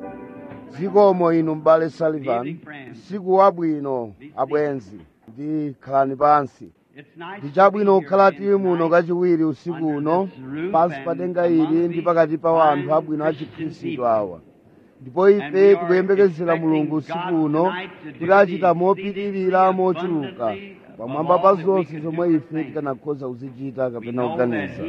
zikomo inu m'bale sullivan usiku wabwino abwenzi ndi khalani pansi ndi chabwino kukhala tili muno kachiwiri usiku uno pansi pa denga ili ndi pakati pa anthu abwino a chikhristu awa ndipo ife tikuyembekezera mulungu usiku uno kuti achita mopitirira mochuluka pamwamba pa zonse zomwe ife tikanakhoza kuzichita kapena kuganiza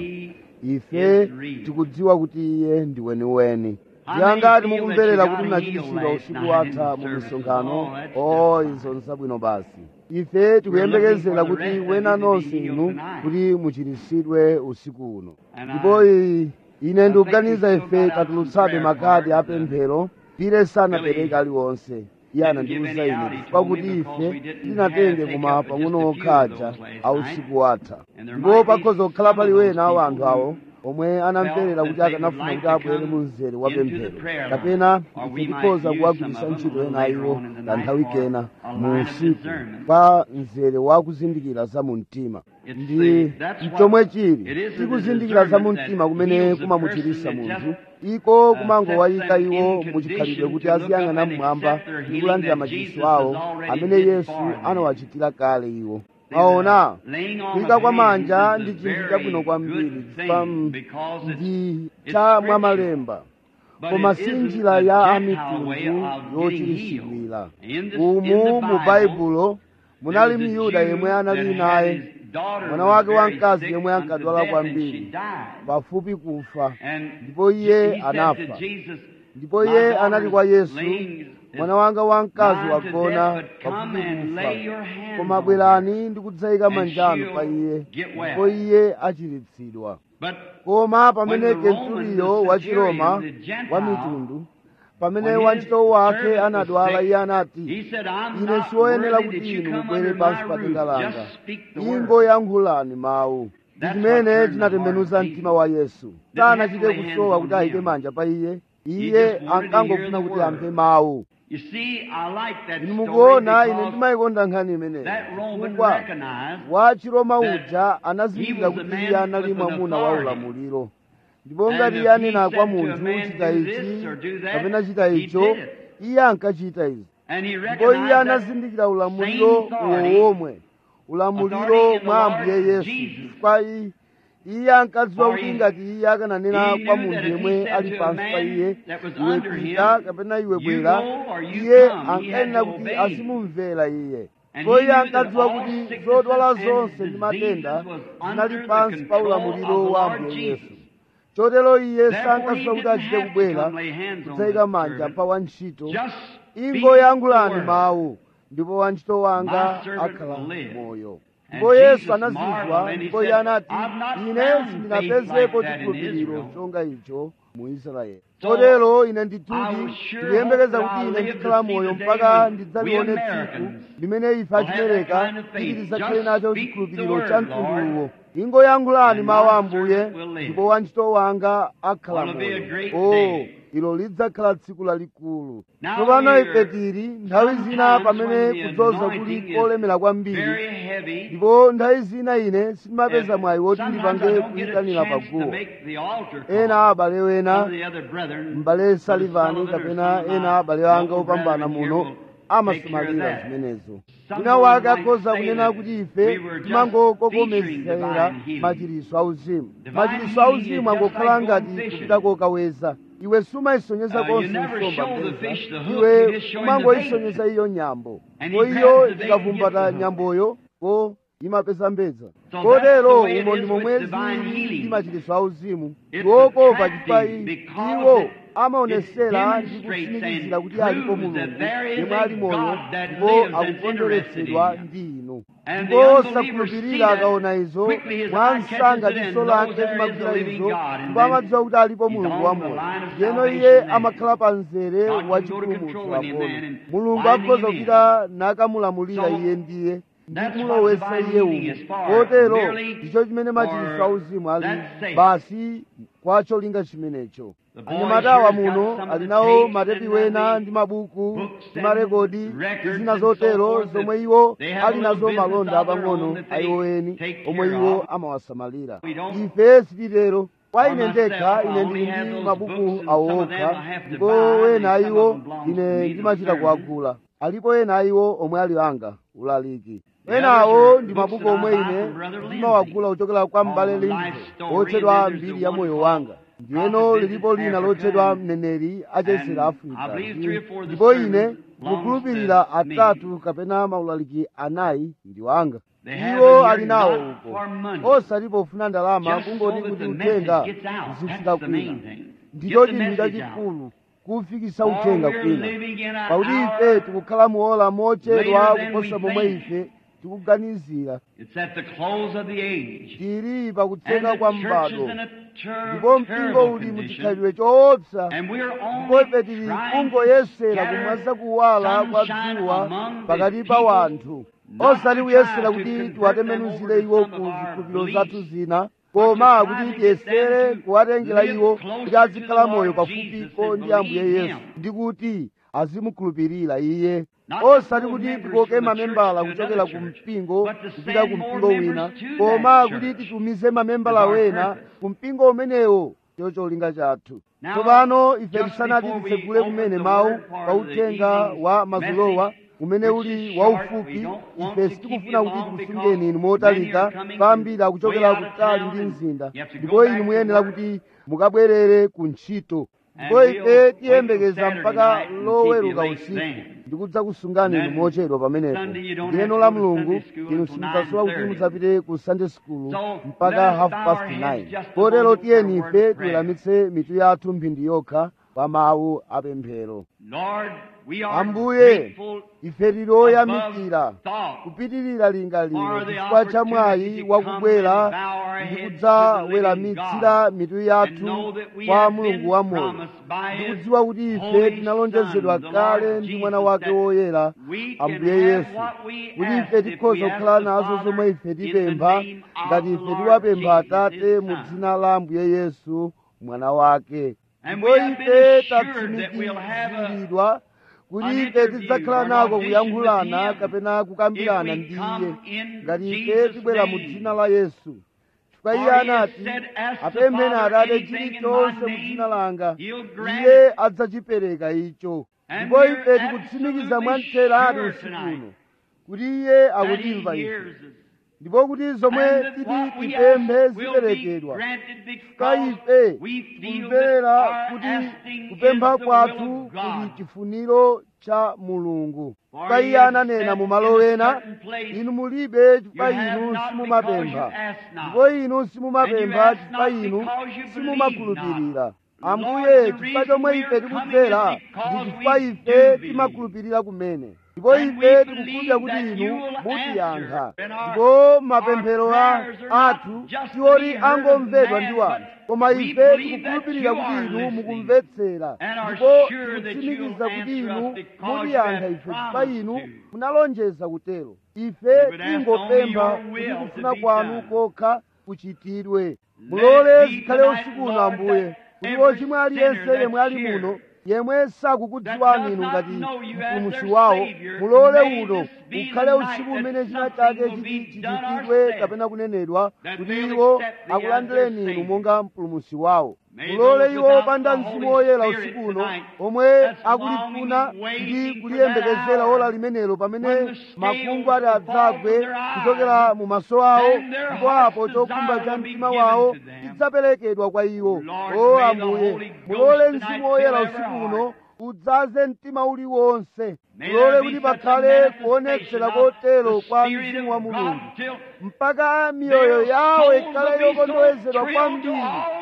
ife tikudziwa kuti iye ndi weniweni ndiyangati mukumverera kuti munachitisidwa usiku watha mu misonkhano o izo nzabwino basi ife tikuyembekezera kuti wena nonse inu kuti muchiritsidwe usiku uno ndipo i- ine ndikuganiza ife katulutsabe makadi apemphero pire sanapereka aliwonse iye anandiwuza ine chifukwa kuti ife tinatenge koma pang'ono okhaja a usiku watha ndipo pakhoza kukhala pali wena wa anthu awo omwe anamverera kuti akanafuna kuti abwere mu mzere wa pemphero kapena ife tikhoza kuwagwiritsa ntchito ena iwo kanthawi kena mu usiku pa mzere wa kuzindikira za mu mtima ndi chomwe chili tikuzindikira za mu mtima kumene kumamuchiritsa munthu iko kumangowayika iwo muchikhalidwe kuti aziyang'ana mmwamba ndi kulandira machiritso awo amene yesu anawachitira kale iwo aona kuyika kwa manja ndi chinthu chabwino kwambiri chifukwa mm, ndi cha mwamalemba koma si njira ya amitundu yochiritsidwira umu mu baibulo munali myuda yemwe anali naye mwana wake wamkazi yemwe ankadwala kwambiri pafupi kufa ndipo iye anafa ndipo iye anati kwa yesu mwana wanga wamkazi wagona pafupi kufa koma bwerani ndikudzayika manjano pa iye ndipo iye achiritsidwa koma pamene kenturiyo wa chiroma wa mitundu pamene wantchito wake anadwala iye anati ine siwoyenera kuti inu mubwere pansi pa denga langa ingoyankhulani mawu ndi chimene chinatembenuza mtima wa yesu sanachite kusowa kuti ayike manja pa iye iye ankangofuna kuti amve mawu You see, I like that inu story mukuona ine because ndimayikonda nkhani imeneyi that Roman chifukwa recognized wa chiroma that uja anazindikira he was a kuti man iye anali with an mwamuna wa authority. ulamuliro ndipo And ngati if iye anena he kwa said to a munthu man, chita "Do ichi this or do that," kapena chita he icho did it. iye ankachita izi and he ndipo recognized iye that anazindikira ulamuliro same authority, uwo omwe ulamuliro authority in the mwa Lord ambuye yesu Jesus. chifukwa i- iye ankadziwa For kuti he- ngati iye akananena he kwa knew munthu that if he yemwe said ali to a pansi pa man iye that was iwe under pita him, kapena iwe "You bwera go or you iye come," he had ankanena to kuti obey. azimumvera iye And ndipo he iye knew that ankadziwa all kuti sicknesses zodwala and zonse ndi diseases matenda was zinali under pansi the pa control ulamuliro of the wa Lord ambuye yesu Jesus. chotero iye Therefore, he sankafuna kuti didn't achite have to kubwera come lay hands on kudzayika the manja servant. pa wantchito Just speak ingoyankhulani the word. mawu ndipo wantchito wanga My servant akhala will live. moyo And ndipo Jesus yesu anazizwa marveled and he ndipo said, iye anati "I've not ine found sindinapezepo faith like that in chikhulupiriro Israel." chonga icho mu israeli So, chotero ine I ndituti will sure ndikuyembekeza hope that kuti I'll ine live to ndikhala see moyo the day mpaka when ndidzalione we tsiku Americans limene ife will have that achimereka kind of faith. titi tidzakhale Just nacho speak chikhulupiriro the cha word, mtunduwo Lord, ingoyankhulani and mawu my ambuye servant will live. ndipo wantchito wanga akhala Will be a moyo great o day. ilo lidzakhala tsiku lalikulu Now tsopano we're- ife tili nthawi zina sometimes pamene when the kudzoza anointing kuli is kolemera kwambiri Very heavy. ndipo nthawi zina ine sindimapeza And mwayi woti sometimes I ndipange don't get a kuyitanira chance to paguwa make the altar ena call. abale Some wena of the other brethren, m'bale Brother salivani Sullivan or kapena some of ena my abale anga noble opambana brethren here muno will take care of amasamalira that. zimenezo Some wina would wake like akhoza to say kunena that kuti ife we were just timangokokomezera featuring divine machiritso auzimu Divine machiritso healing auzimu is just angokhala like ngati going fishing. kupita kokaweza iwe sumayisonyeza Uh, you konse never nsomba show the mpeza fish the hook, you iwe just show him the umangoyisonyeza iyo nyambo And ko he iyo grabs the bait and ikavumbata gets the hook. nyamboyo ko imapeza mbedza So kotero that's the way it umo is ndi with momwe divine zili healing. ndi machiritso auzimu It's wokopa attractive chifukwa i- because iwo it- amaonesera it ndi demonstrates kutsimikizira and kuti alipo proves mulungu that there is yemwe a ali moyo God that ndipo lives that's akukondweretsedwa interested in ndi inu And ndipo the unbelievers see osakhulupirira that akaona izo quickly his mwa eye msanga catches it diso and lake knows there is limagwira a living izo God, and ndipo then amadziwa kuti alipo he's mulungu on wa the moyo line of ndiyeno salvation iye then. amakhala pa mzere God wa can go to chipulumutso controlling him apono then and mulungu winding akhoza him in. kupita nakamulamulira So, iye ndiye ndi that's what kumulowetsa divine iye healing is umo for, kotero merely ndicho chimene machiritso for auzimu ali that sake. basi kwa cholinga chimenecho The boy anyamatawa here has got muno some of ali the nawo tapes matepi and wena the ndi mabuku books ndi and marekodi records zina and so zotero forth that zomwe iwo they have ali a nazo little business malonda of their apang'ono own that they ayiwo eni take omwe care iwo of. amawasamalira We don't- ife sititero kwa ine ndekha ine ndili ndi mabuku awo okha ndipo wena iwo ine ndimachita kuwagula alipo ena iwo omwe ali anga ulaliki enawo ndi mabuku omwe ine ndimawagula kuchokera kwa m'bale linzo otchedwa mbiri ya moyo wanga ndiyeno lilipo lina lotchedwa mneneri achesera afrika ndipo ine ndikukhulupirira atatu kapena maulaliki anayi ndi wanga iwo ali nawo uko osati pofuna ndalama kungoti kuti uthenga uzifika kwina ndicho chinthu chachikulu kufikisa uthenga kwina pakuti ife tikukhala muola mochedwa kuposa momwe ife tikuganizira tili pakutseka kwa m'bado ndipo mpingo uli muchikhalidwe choopsa ndipo ife tili kungoyesera kumwaza kuwala kwa dzuwa pakati pa wanthu osati kuyesera kuti tiwatembenuzire iwo ku zikhulupiriro zathu zina koma kuti tiyesere kuwatengera iwo kuti azikhala moyo pafupiko ndi ambuye yesu ndi kuti azimukhulupirira iye osati kuti tikoke mamembala kuchokera ku mpingo kupita ku mpingo wina koma kuti titumize mamembala wena ku mpingo umenewo ndicho cholinga chathu tsopano ife tisanati titsegule kumene mawu pa uthenga wa mazulowa umene uli waufupi ife sitikufuna kuti tikusungeni inu motalika ambiri akuchokera kutali ndi mzinda ndipo inu muyenera kuti mukabwerere ku ntchito ndipo ife tiyembekeza mpaka loweruka usiku ndikudza kusungani inu mochedwa pamenepo ndiyeno la mulungu inu simudzasowa kuti mudzapite ku sunday school mpaka half past 9 kotero tiyeni ife tiweramitse mitu yathu mphindi yokha pa mawu apemphero ambuye ife tili oyamikira kupitirira linga lino chifukwa cha mwayi wakubwera ndi kudzaweramitsira mitu yathu kwa mulungu wamoyo ndikudziwa kuti ife tinalonjezedwa kale ndi mwana wake woyera ambuye yesu kuti ife tikhoza kukhala nazo zomwe ife tipempha ngati ife tiwapempha atate mu dzina la ambuye yesu mwana wake ndipo ife tatsimikiziridwa kuti ife tidzakhala nako kuyankhulana kapena kukambirana ndi iye ngati ife tibwera mu dzina la yesu chifukwa iye anati apempheni atate chilichonse mu dzina langa iye adzachipereka icho ndipo ife tikutsimikiza mwamtheratu usiku uno kuti iye akutimva ife ndipo kuti zomwe titi tipemphe ziperekedwa chifukwa ife tikumverera kuti kupempha kwathu kuli chifuniro cha mulungu chifukwa iye ananena mu malo ena inu mulibe chifukwa inu simumapempha ndipo inu simumapempha chifukwa inu simumakhulupirira ambuye chifukwa chomwe ife tikudzera ndi chifukwa ife timakhulupirira kumene ndipo ife tikukhulupirira kuti inu mutiyankha ndipo mapemphero athu tiwoti angomvedwa ndi wanthu koma ife tikukhulupirira kuti inu mukumvetsera ndipo tikutsimikiza kuti inu mutiyankha ife chifukwa inu munalonjeza kutero ife tingopempha kuti kufuna kwanu kokha kuchitidwe mulole zikhale usiku uno ambuye kuti wochimwa aliyense yemwe ali muno yemwe sakukudziwani inu ngati mpulumusi wawo mulole uno ukhale usiku umene china chake chiti chichitidwe kapena kunenedwa kuti iwo akulandireni inu monga mpulumusi wawo mulole iwo opanda mzimu woyera usiku uno omwe akulifuna ndi kuliyembekezera ola limenelo pamene makungu ati adzagwe kuchokera mu maso awo ndipo apo chokhumba cha mtima wawo chidzaperekedwa kwa iwo o ambuye mulole mzimu woyera usiku uno udzaze mtima uliwonse mulole kuti pakhale kuonetsera kotero kwa mzimu wa mulungu mpaka miyoyo yawo ikhale yokondowezedwa kwambiri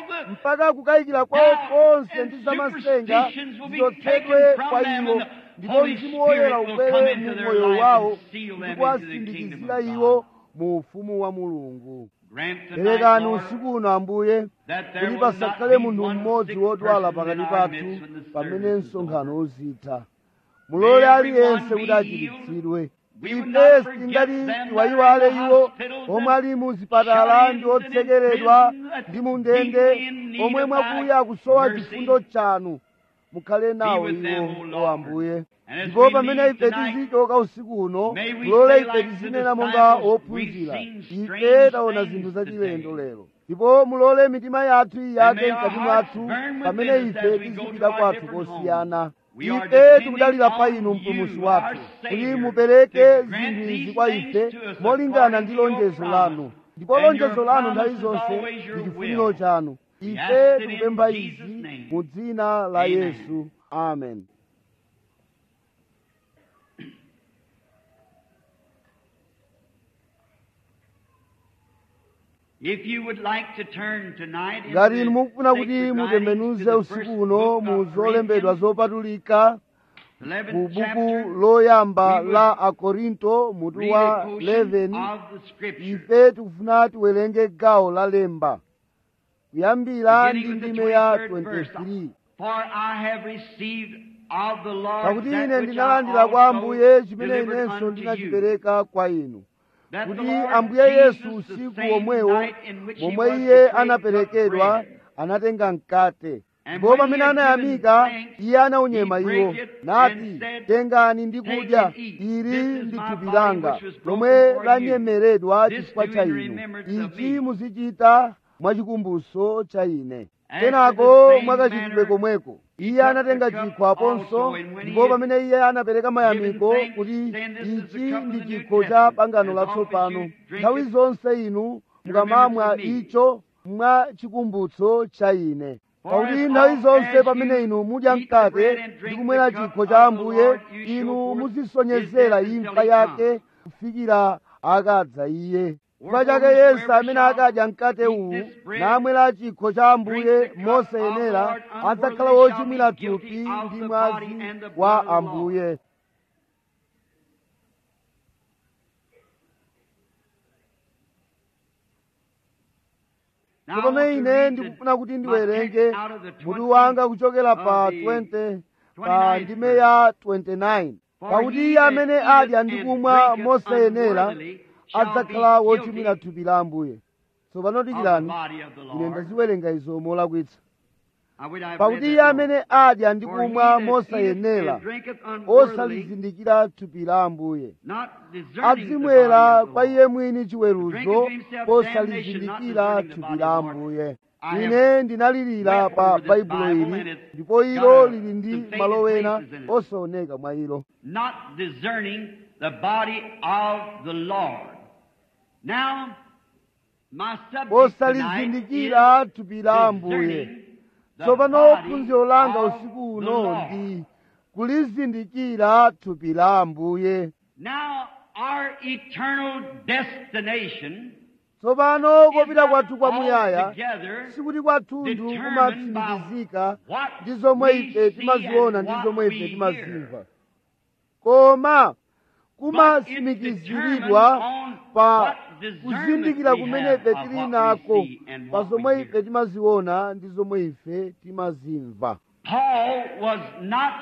mpaka kukayikira kwawo konse ndi zamasenga zichotsedwe kwa iwo ndipo mzimu woyera ubwere mu moyo wawo ndi kuwasindikizira iwo mu ufumu wa mulungu perekani usiku uno ambuye kuti pasakhale munthu mmodzi wodwala pakati pathu pamene msonkhano uzitha mulole aliyense kuti achiritsidwe ife sitingati tiwayiwale iwo omwe ali mu zipatala ndi otsekeredwa ndi mu ndende omwe mwakuya akusowa chifundo chanu mukhale nawo iwo o ambuye ndipo pamene ife tizichoka usiku uno mulole ife tizinena monga ophunzira ife taona zinthu zachilendo lero ndipo mulole mitima yathu iyake may our mkati hearts mwathu burn pamene within us ife as we go tizipita to our kwathu different kosiyana homes. We are ife depending tikudalira pa on inu you, mpulumutsi our wathu kuti Savior, mupereke to grant zinthu izi these kwa things ife to us molingana according ndi to your lonjezo promise. lanu ndipo And lonjezo your lanu promise nthawi is zonse always your ndi chifuniro will. chanu We ife ask it in tikupempha Jesus' izi name. mu dzina la Amen. yesu amen If you would like to turn tonight into ngati inu the mukufuna kuti sacred mutembenuze writings to the usiku first uno book mu of zolembedwa Corinthians, zopatulika 11th ku buku chapter, loyamba we would la akorinto mutu read wa a portion 11 of the scripture. ife tikufuna tiwerenge gawo la lemba kuyambira ndi beginning with the ndime ya 23rd verse. 23 For I have received of the Lord pakuti that ine which I ndinalandira kwa also ambuye chimene delivered inenso unto you. ndinachipereka kwa inu That the kuti Lord ambuye yesu Jesus, the usiku same womwewo night in which he momwe was iye betrayed, anaperekedwa took bread. anatenga mkate And ndipo when he pamene had anayamika given thanks, iye anaunyema he iwo brake it nati and said, tengani ndi "Take kudya and eat. ili This is ndi my thupi body langa which was broken lomwe for you. lanyemeredwa This chifukwa do cha in inu remembrance of ichi me." muzichita mwachikumbutso cha ine After kenako the same mwakachitidwe manner, komweko he iye took anatenga the cup chikho aponso also, and when he ndipo had pamene iye anapereka mayamiko given thanks, kuti saying, "This is the ichi cup of ndi the New chikho cha Testament. pangano As often as latsopano you drink nthawi it, zonse inu mukamamwa remembrance of me." icho mwa chikumbutso cha ine For pakuti as nthawi oft zonse as pamene you inu mudya eat the bread mkate and drink ndi kumwera the cup chikho of cha the ambuye Lord, you show inu forth muzisonyezera his death imfa until he yake kufikira akadza iye chifukwa Wherefore chake yesu whosoever amene shall akadya mkate eat uwu this bread, namwera chikho cha ambuye drink the cup mosayenera of the Lord adzakhala unworthily wochimwira shall be guilty thupi of ndi the mwazi body and the blood wa of the Lord. ambuye Now, I tsopano want to ine read ndikufuna kuti the- ndiwerenge my text out of the mutu 20 wanga kuchokera pa of the 20 pa 29th ndime ya 29 For pakuti he iye that amene eateth adya ndi and kumwa drinketh mosayenera unworthily shall adzakhala be wochimwira guilty thupi la ambuye tsopano of the dikirani body of the ine Lord. ndaziwerenga izo molakwitsa I would have pakuti read iye that amene adya ndi more. For he kumwa that eateth mosayenera and drinketh unworthily, osalizindikira thupi la ambuye not discerning the body adzimwera of the kwa Lord. iye mwini chiweruzo Drinketh himself posalizindikira damnation, not thupi discerning the la body of the ambuye I have ine ndinalirira wept pa over this baibulo Bible ili and it's ndipo got ilo a- lili some ndi faded malo ena places in it. osaoneka mwa ilo not discerning the body of the Lord. Now, my subject tonight posalizindikira is thupi la ambuye discerning the tsopano body phunziro langa of usiku the uno Lord. ndi kulizindikira thupi la ambuye Now, our eternal destination tsopano is kopita not kwathu kwamuyaya altogether sikuti kwathunthu determined by kumatsimikizika what ndi zomwe we ife see timaziona and ndi what zomwe we ife hear. timazimva koma But it's kumatsimikiziridwa determined on pa what discernment kuzindikira we kumene have ife of tili what we nako see and pa what we zomwe hear. ife timaziona ndi zomwe ife timazimva Paul was not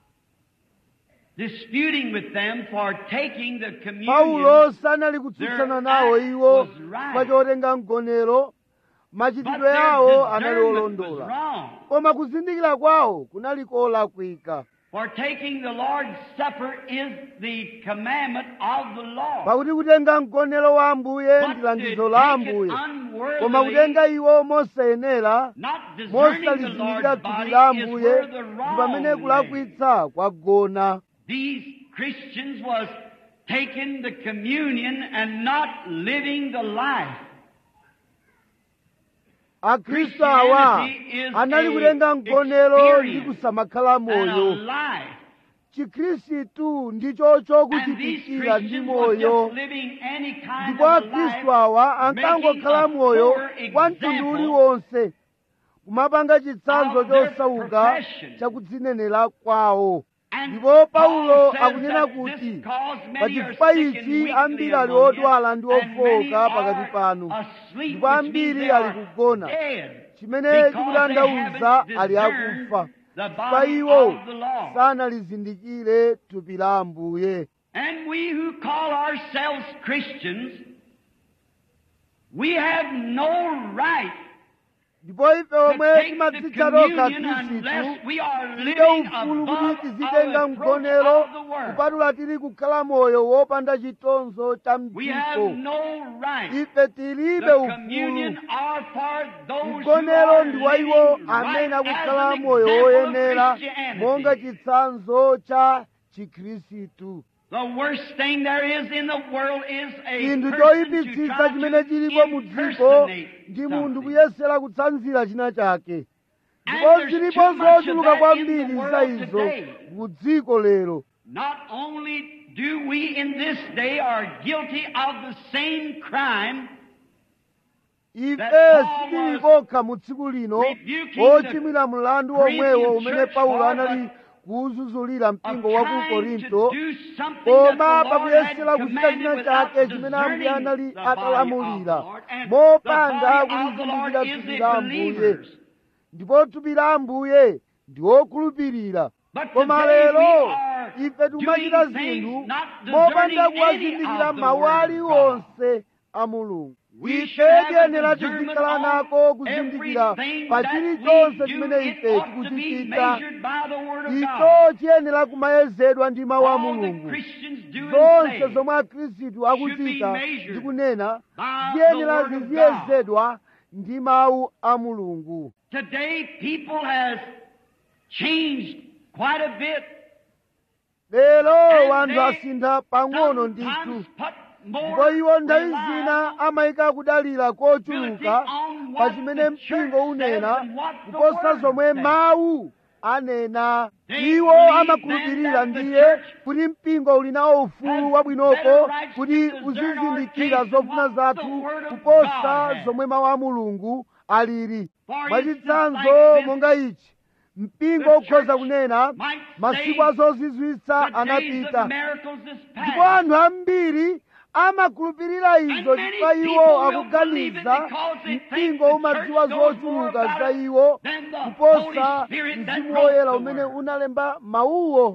disputing with them for taking the communion. paulo sanali kutsutsana Their nawo act iwo was right. pa chotenga mgonero but machitidwe their yawo anali discernment was olondola wrong. koma kuzindikira kwawo kunali kolakwika For taking the Lord's Supper is the commandment of the Lord. pakuti kutenga mgonero wa ambuye But ndi to langizo la take it ambuye unworthily, koma kutenga iwo mosayenera not discerning the mosalizindikira Lord's thupi body la is ambuye where the ndi wrong pamene lay. kulakwitsa kwagona These Christians was taking the communion and not living the life. akhristu awa Christianity is anali a kutenga mgonero ndi experience kusamakhala And a moyo life. chikhristu ndicho And these chokuchitikira ndi Christians were moyo just living any kind ndipo of a akhristu life, awa ankangokhala making a moyo poor wa mtundu example uliwonse kumapanga chitsanzo of their chosauka profession. chakudzinenera kwawo And ndipo Paul paulo says akunena that kuti this cause many pa are chifukwa sick and ichi weakly ambiri ali among odwala you, ndi and many ofowoka pakati are panu asleep, ndipo which ambiri means they ali are kugona dead, chimene because they chikutanthauza haven't ali discerned akufa the pa body iwo of the Lord. sanalizindikire thupi la ambuye And we who call ourselves Christians, we have no right ndipo ife to omwe take the timadzitcha tokha communion unless khristu we are tilibe living ufulu kuti above tizitenga our mgonero approach of the world. kupatula tili kukhala moyo wopanda chitonzo cha We have mdziko no right. ife tilibe The ufulu communion are for those who mgonero are ndi wa iwo living amene right as akukhala an moyo example of woyenera Christianity. monga chitsanzo cha chikhristu The worst thing there is in the world is a chinthu person to choyipitsitsa try chimene to chilipo mu dziko impersonate ndi munthu something. kuyesera kutsanzira china chake And ndipo there's zilipo too much of zochuluka that kwambiri in the za world izo today. mu dziko lero Not only do we in this day are guilty of the same crime ife That Paul sitili was kokha mu tsiku lino rebuking ochimwira mlandu Corinthian omwewo umene church paulo for, anali but kuwuzuzulira of mpingo wa ku trying to korinto do something that koma the Lord had pakuyesera kuchita commanded china without chake chimene ambuye discerning anali the body of the atalamulira Lord. And mopanda the body of the Lord kulizindikira is thupi the la ambuye believers. ndipo thupi la ambuye ndi wokhulupirira But koma today we lero are ife timachita doing things zinthu not mopanda discerning any kuwazindikira of the mawu word of aliwonse a mulungu We ife should have a tiyenera discernment tizikhala on nako kuzindikira everything pa that chilichonse we chimene do. ife It ought to be tikuchichita measured by the Word of God. icho chiyenera kumayezedwa ndi mawu a All the mulungu Christians do and zonse say zomwe akhristu akuchita measured ndi kunena by the ziyenera Word of ziziyezedwa ndi mawu a mulungu Today, people has changed quite a bit. lero And wanthu they asintha pang'ono ndithu sometimes put more ndipo iwo nthawi reliance zina amayika kudalira kochuluka pa chimene mpingo unena kuposa zomwe mawu anena iwo amakhulupirira ndiye kuti mpingo uli nawo ufulu wabwinoko kuti uzizindikira zofuna zathu kuposa zomwe mawu a mulungu alili mwachitsanzo monga ichi mpingo ukhoza kunena masiku azozizwitsa anapita ndipo anthu ambiri amakhulupirira izo chifukwa iwo akuganiza mpingo umadziwa zochuluka za iwo kuposa mzimu woyera umene unalemba mawuwo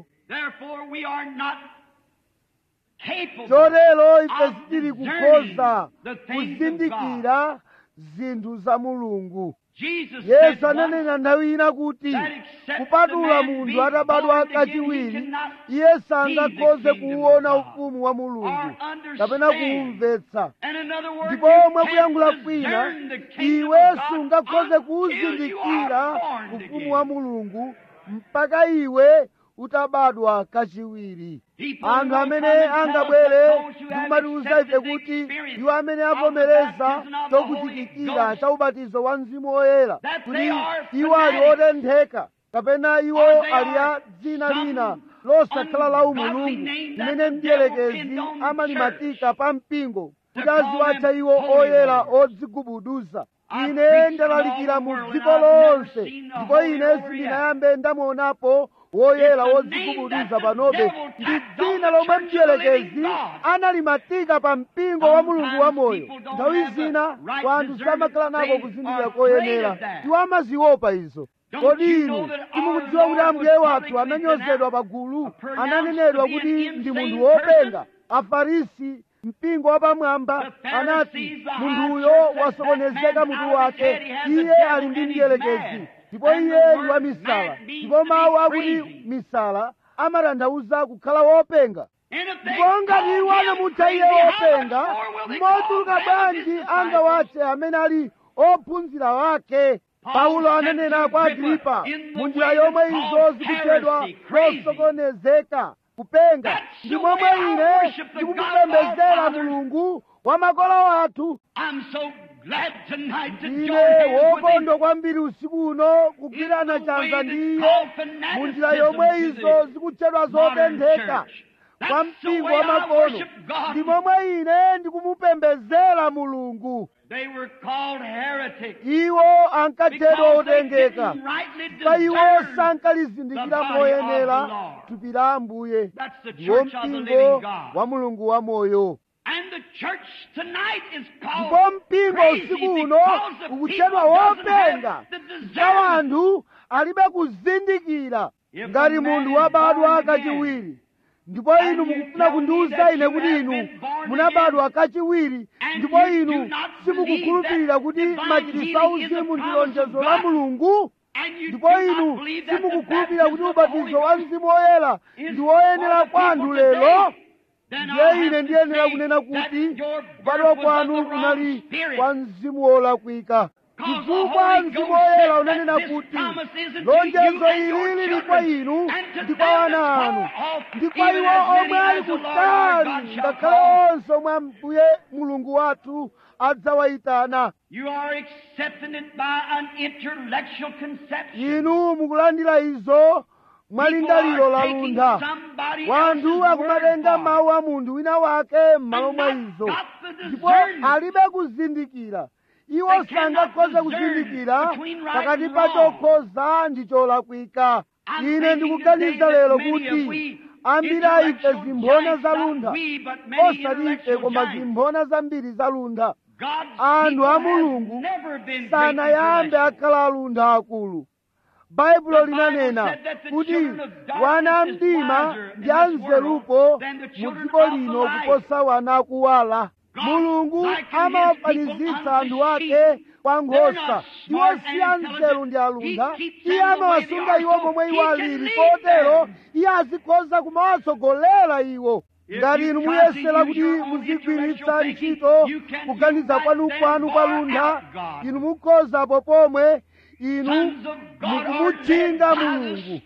chotero ife sitili kukhoza kuzindikira zinthu za mulungu yesu ananena nthawi ina kuti kupatula munthu atabadwa kachiwiri iye sangakhoze kuwuona ufumu wa mulungu kapena kuwumvetsa ndipo omwe kuyankhula kwina iwe sungakhoze kuwuzindikira ufumu wa mulungu mpaka iwe utabadwa kachiwiri anthu amene angabwere ndikumatiuza ife kuti iwo amene avomereza chokuchitikira cha ubatizo wa mzimu woyera kuti iwo ali otentheka kapena iwo ali a dzina lina losakhala la umulungu limene mdierekezi amalimatika pa mpingo kuti aziwatcha iwo oyera odzigubuduza ine ndalalikira mu dziko lonse ndipo ine sindinayambe ndamuonapo woyera wodzigubuduza panobe ndi dzina lomwe mdierekezi analimatika pa mpingo wa mulungu wamoyo nthawi zina wanthu samakhala nako kuzindikira koyenera iwo amaziopa izo kodi inu timukudziwa kuti ambuye wathu ananyozedwa pagulu ananenedwa kuti ndi munthu wopenga afarisi mpingo wapamwamba anati munthuyo wasokonezeka mutu wake iye ali ndi mdierekezi ndipo iye ndi wa misala ndipo mawu akuti misala amatanthauza kukhala wopenga ndipo ngati iwo anamutcha iye wopenga mochuluka bwanji angawatche amene ali ophunzira wake paulo ananena kwa agripa mu njira yomwe izo zikutchedwa zosokonezeka kupenga ndi momwe ine ndikumupembedzera mulungu wa makolo athu ine wokondwa kwambiri usiku uno kugwirana chanza ndi iye mu njira yomwe izo zikutchedwa zotentheka kwa mpingo wa makono ndi momwe ine ndikumupembedzera mulungu iwo ankatchedwa otengeka pa iwo sankalizindikira moyenera thupi la ambuye ndiwo mpingo wa mulungu wamoyo ndipo mpingo usiku uno ukutchedwa wopenga za wanthu alibe kuzindikira ngati munthu wabadwa kachiwiri ndipo inu mukufuna kundiwuza ine kuti inu munabadwa kachiwiri ndipo inu simukukhulupirira kuti machiritso auzimu ndi lonjezo la mulungu ndipo inu simukukhulupirira kuti ubatizo wa mzimu woyera ndi woyenera kwanu lero ndiye ine ndiyenera kunena kuti kubadwa kwanu kunali kwa mzimu wolakwika chifukwa mzimu woyera unanena kuti lonjezo ili lili kwa inu ndi kwa ana anu ndi kwa iwo omwe ali kutali ngakhale onse omwe ambuye mulungu wathu adzawayitana You are accepting it by an intellectual conception. inu mukulandira izo mwalingaliro la luntha wanthu akumatenga mawu a munthu wina wake m'malo mwa izo ndipo alibe kuzindikira iwo sangakhoze kuzindikira pakati pa chokhoza ndi cholakwika ine ndikuganiza lero kuti ambiri a ife zimphona za luntha osati ife koma zimphona zambiri za luntha anthu a mulungu sanayambe akhala aluntha akulu baibulo linanena kuti wana amdima ndi anzerupo mu dziko lino kuposa wana akuwala mulungu amawafanizitsa anthu ake kwa nkhosa iwo si anzeru ndi aluntha iye amawasunga iwo momwe iwo alili kotero iye azikhoza kumawatsogolera iwo ngati inu muyesera kuti muzigwiritsa ntchito kuganiza kwanu kwanu kwa luntha inu mukhozapo pomwe inu mukumutchinga mulungu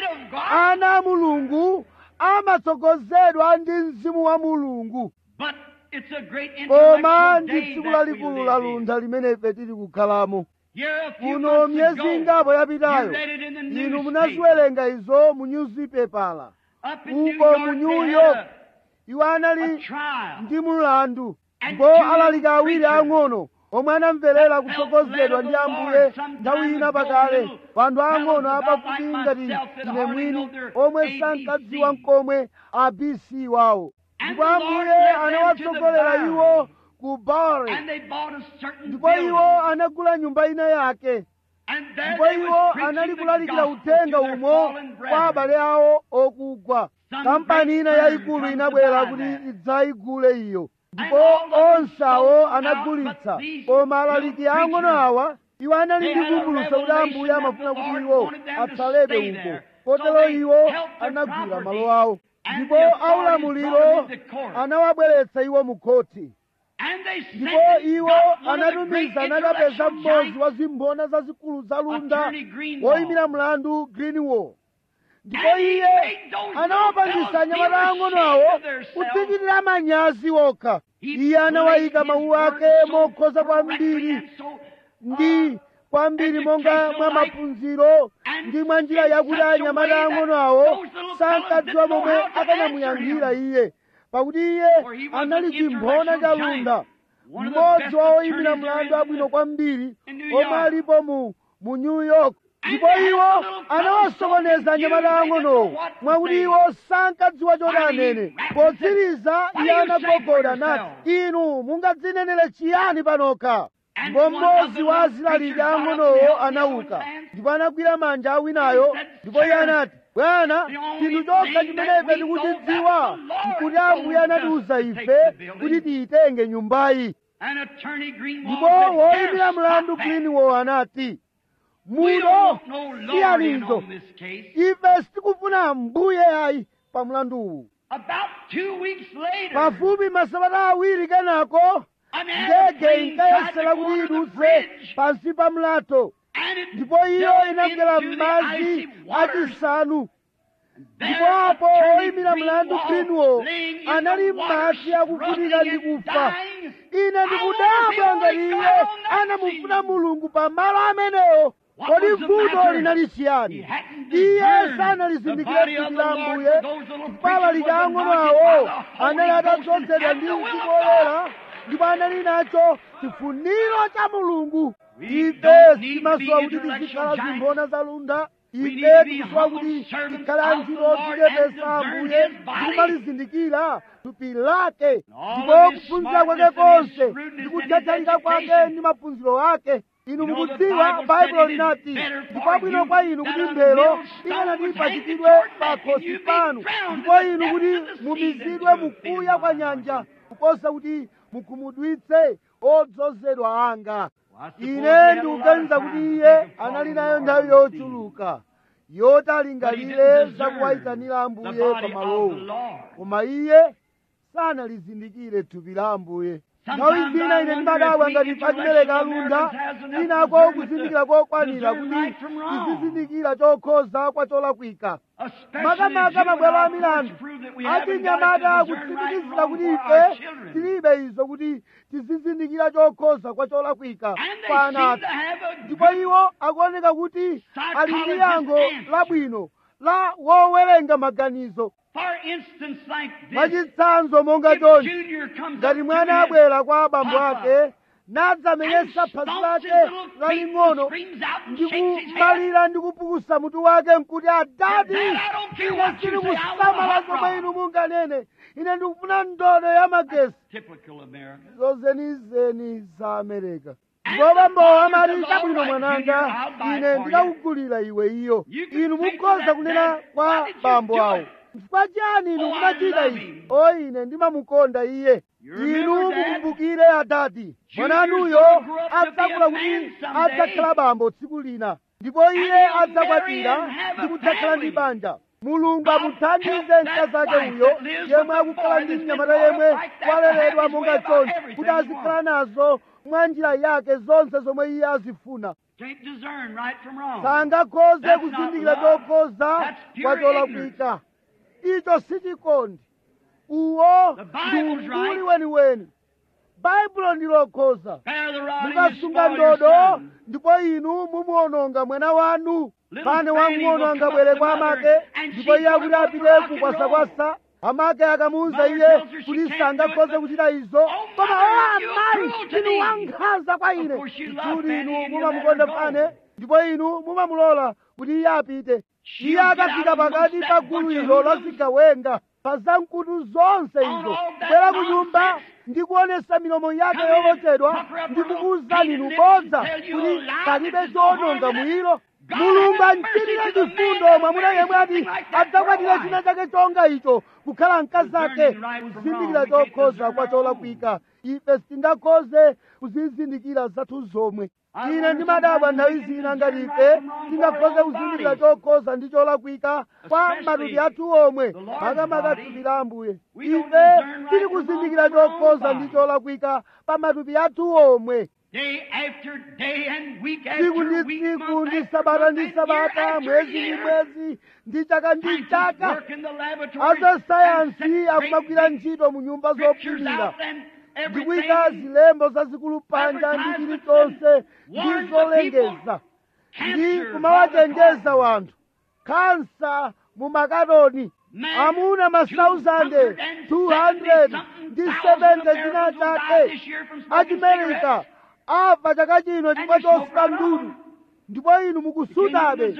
ana a mulungu amatsogozedwa ndi mzimu wa mulungu But it's a great koma intellectual ndi day tsiku that we lalikulu la live in. luntha limene ife tili kukhalamo Here a few kuno months myezi ago, ingapo you yapitayo read it in the inu newspaper. munaziwerenga izo mu newspapers Up in New uko York, mu they new had york a- iwo a anali trial. ndi mulandu And ndipo two alalika awiri preachers ang'ono omwe anamverera that kutsogozedwa felt ndi led of the ambuye Lord some nthawi time ina ago, pakale little wanthu fellows ang'ono about apafupi like ngati myself that ine hardly mwini know their omwe ABC. sankadziwa mkomwe abc wawo And ndipo the Lord ambuye led them to anawatsogolera the iwo barn. ku bari And they bought a certain ndipo building. iwo anagula nyumba ina yake And there ndipo they iwo was preaching anali the kulalikira gospel uthenga to their umo fallen kwa brethren. abale awo okugwa Some kampani ina great yayikulu firm inabwera comes to kuti buy that. idzayigule iyo ndipo all of them onse awo sold out, anagulitsa but these koma alaliki little ang'ono preachers, awa iwo anali they ndi had a kumbulusa kuti revelation ambuye that amafuna the kuti Lord iwo wanted them to atsalebe stay uko there. kotero So they iwo held their anagwira property, malo awo and ndipo the authorities aulamuliro brought them into court. anawabweretsa iwo mu khoti And they sent ndipo and iwo got one of the great anatumiza anakapeza intellectual mmodzi giants, wa zimphona zazikulu za lunda Attorney Greenwald. woyimira mlandu greenwall ndipo And he iye made those anawapangisa little fellows anyamata feel ang'ono ashamed awo of themselves. kudzichitira manyazi wokha He iye anawayika placed his mawu ake words so mokhoza correctly kwambiri and so, ndi uh, kwambiri monga mwa educational like, maphunziro and ndi mwa njira in yakuti such a anyamata way that ang'ono awo those little sankadziwa fellows didn't momwe know how to akanamuyankhira answer iye pakuti iye For he was anali an chimphona cha intellectual lunda giant. One of the mmodzi best wa oyimira attorneys there mlandu is in abwino the- kwambiri in New omwe York. alipo mu mu new york And ndipo they had iwo the little fellows anawasokoneza so anyamata confused they didn't ang'onowo know what to mwakuti say. iwo sankadziwa choti Finally, he anene rapped and potsiriza said, iye "What do you say for anagogoda yourself?" nati inu mungadzinenere chiyani panokha And ndipo one of mmodzi the wa little azilaliki preachers got up and ang'onowo held the anauka other's hands. ndipo anagwira manja awinayo And he said, ndipo iye "Sir, anati bwana the only chinthu chokha thing chimene that ife we know tikuchidziwa that the Lord nkuti ambuye told us anatiuza to ife take the building." kuti tiyitenge nyumbayi And attorney Greenwald ndipo said, woyimira "Here, mlandu stop that. greenwall anati We muno don't want no lawyer in siyanizo on this case. ife sitikufuna mbuye ayi pa mlanduwu About two weeks later, pafupi masabata awiri kenako an ndege airplane tried to inkayesera go kuti under the idutse bridge, pansi pa mlato and it ndipo iyo fell inagwera into the m'madzi icy waters. achisanu There, ndipo apo attorney oyimira mlandu Greenwald greenwall laying in anali the water, m'madzi akuvutika ndi struggling and kufa dying. ine ndikudabwa ngati iye anamufuna mulungu pa malo amenewo What kodi was the vuto matter? linali He chiyani hadn't iye discerned the sanalizindikire body of thupi the la Lord ambuye for those little kupala preachers was ang'ono anointed awo by the Holy anali Ghost and atadzozedwa had ndi the will of mzimu God. woyera ndipo anali nacho chifuniro cha mulungu We ife don't need to timasowa be kuti intellectual tizikhala giants. zimbona za lunda We need ife to be tikusowa humble kuti servants tikhale of the antchito Lord and odzichepesa discern ambuye His body. ndikumalizindikira thupi lake all ndipo of his kuphunzira kwake smartness and his konse shrewdness ndi and his kuthathalika kwake education. ndi maphunziro ake inu You know, the mukudziwa Bible baibulo said it is linati better for ndikwabwino you kwa inu that kuti a mbelo millstone ikanati was ipachikidwe hanged pa at your neck and khosi you be panu drowned ndipo in the inu depths kuti of the sea mumizidwe than to have mukuya been kwa alive. nyanja kuposa kuti mukhumudwitse odzozedwa anga Well, I suppose he ine had a lot ndikuganiza of kuti time to iye think of anali calling nayo the nthawi Lord on the sea. yochuluka yoti But he alingalire didn't za discern kuwayitanira the ambuye body pa of the malowo Lord. koma iye sanalizindikire thupi la ambuye nthawi Sometimes zina I ine wonder ndimadabwa if ngati we pachimereka intellectual alunda Americans has enough inako discernment kuzindikira to kokwanira discern kuti right from wrong. tizizindikira chokhoza kwa cholakwika Especially makamaka the mabwalo a juvenile milandu courts prove that we haven't got it achinyamata to discern right kutsimikizira from wrong kuti for our ife children. tilibe izo kuti tizizindikira chokhoza kwa cholakwika And they kwa seem ana to have a ndipo iwo akuoneka kuti ali ndi yankho Psychologist labwino la wowerenga maganizo For instance, like this, mwachitsanzo monga if chonchi Junior comes ngati up mwana to his abwera kwa abambo papa ake nadzamenyesa and phazi stomps his lake little feet laling'ono and screams out and ndi shakes his head, kumalira ndi kupukusa mutu wake nkuti adati Dad, I don't care ine what you sili say, I want a kusamala hot zomwe rod. inu munganene ine ndikufuna ndodo ya magesi typical American. zozenizeni za amerika And ndipo the bambowo father amati says, chabwino "All right, mwananga Junior, I'll buy it ine for ndikakugulira iwe iyo You can inu say to mukhoza that kunena dad, kwa "Why did you bambo do awo it?" chifukwa chiyani inu Oh, I munachita love izi him. o ine ndimamukonda iye You remember, inu Dad? mukumbukire adati Junior's mwananuyo gonna grow up to be a adzakula man kuti someday. adzakhala bambo tsiku lina ndipo iye he'll adzakwatira marry and have a ndi kudzakhala ndi family. banja mulungu God amuthandize help that mkazake wife uyo that lives yemwe with the akukhala boy ndi that's mnyamata been brought yemwe up like that to waleredwa have his monga way about chonchi everything kuti he azikhala wants. nazo mwa njira yake zonse zomwe iye azifuna Can't discern right from wrong. sangakhoze That's kuzindikira not love. chokhoza That's pure kwa cholakwika icho sichikondi uwo The ndi Bible's umduli right. weniweni baibulo ndilokhoza Bear the rod and you mukasunga spoil your ndodo son. ndipo inu mumuwononga mwana wanu Little pane Fanny wang'ono will angabwere come kwa up to amake mother, and ndipo she's iye akuti gonna go apite for rock and kukwasa-kwasa amake akamuwuza Mother iye tells her she kuti can't sangakhoze do it, kuchita izo Oh, koma mother, o you amayi cruel to inu me. wankhanza kwa ine Of course you love kuti Fanny inu and you mumamukonda let her go. fane ndipo inu mumamulola kuti iye apite She'll iye get akafika out amongst pakati that pa bunch gulu of ilo la hoodlums. zigawenga pa zamkutu zonse On izo all that kubwera ku nyumba nonsense. ndi kuonesa milomo yake Come in and yolochedwa pucker up ndi her little kukuwuzani painted nubodza lips and tell you kuti a lie palibe that is no chowononga harm in it. mwilo God mulungu have mercy amchitire to the man chifundo that mwamuna marries yemwe ati something like that adzakwatire for a china wife. chake chonga icho kukhala mkazi ake Discerning right from kuzindikira wrong. We can't chokhoza discern kwa our cholakwika ife sitingakhoze kuzizindikira zathu zomwe I ine wonder ndimadabwa sometimes nthawi we can zina ngati discern ife right from wrong for tingakhoze our own kuzindikira bodies. chokhoza ndi cholakwika kwa Especially matupi athu omwe the Lord's makamaka body. thupi la ambuye We don't ife discern right tili from kuzindikira wrong for our own chokhoza ndi body. cholakwika pa matupi athu omwe Day after day and week tsiku after ndi week, tsiku month ndi after sabata month, ndi and year sabata after mwezi ndi year. mwezi ndi chaka ndi Scientists chaka work in the laboratory and azasayansi set akumagwira great ntchito mu nyumba pictures zopimira out and ndikuyika everything. zilembo zazikulu panja ndi chilichonse ndi zolengeza ndi kumawachenjeza wanthu kansa mu makatoni amuna masauzande 200 ndi 70 china chake achimerika afa chaka chino chifukwa chosuta ndudu ndipo inu mukusutabe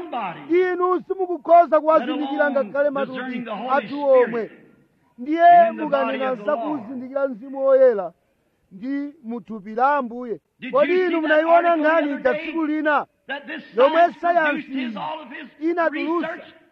inu simukukhoza kuwazindikira ngakhale matupi athu omwe ndiye mukanena zakuzindikira mzimu woyera ndi muthupi la ambuye kodi inu munayiona nkhani ija tsiku lina yomwe sayansi inatulutsa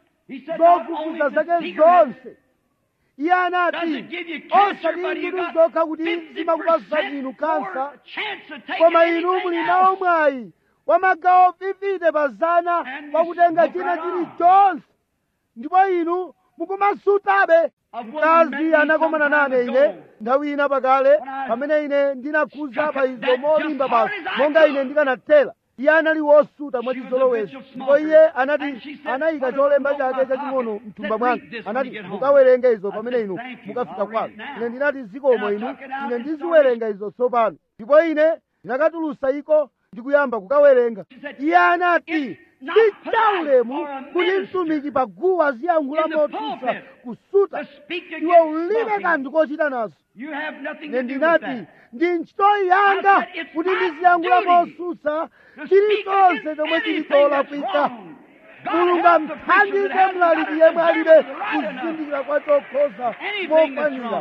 zofufuza zake zonse iye anati osati ndudu zokha kuti zimakupasani inu kansa koma inu muli nawo mwayi wa magawo 50 pa zana wakutenga china chilichonse ndipo inu mukumasutabe mkazi anakomana nane ine nthawi ina pakale pamene ine ndinakhuza pa izo molimba basi monga ine ndikanathera iye anali wosuta mwachizolowezi ndipo iye anati anayika cholemba chake chaching'ono mthumba mwanga anati mukawerenge izo pamene inu mukafika kwanu ine ndinati zikomo inu ine ndiziwerenga izo tsopano ndipo ine ndinakatulusa iko ndikuyamba kukawerenga iye anati si chaulemu kuti mtumiki pa guwa aziyankhula motusa kusuta iwe ulibe kanthu kochita nazo ine ndinati ndi ntchito yanga kuti ndiziyankhula mosusa chilichonse chomwe chili cholakwika mulungu amthandize mlaliki yemwe alibe kuzindikira kwa chokhoza mokwanira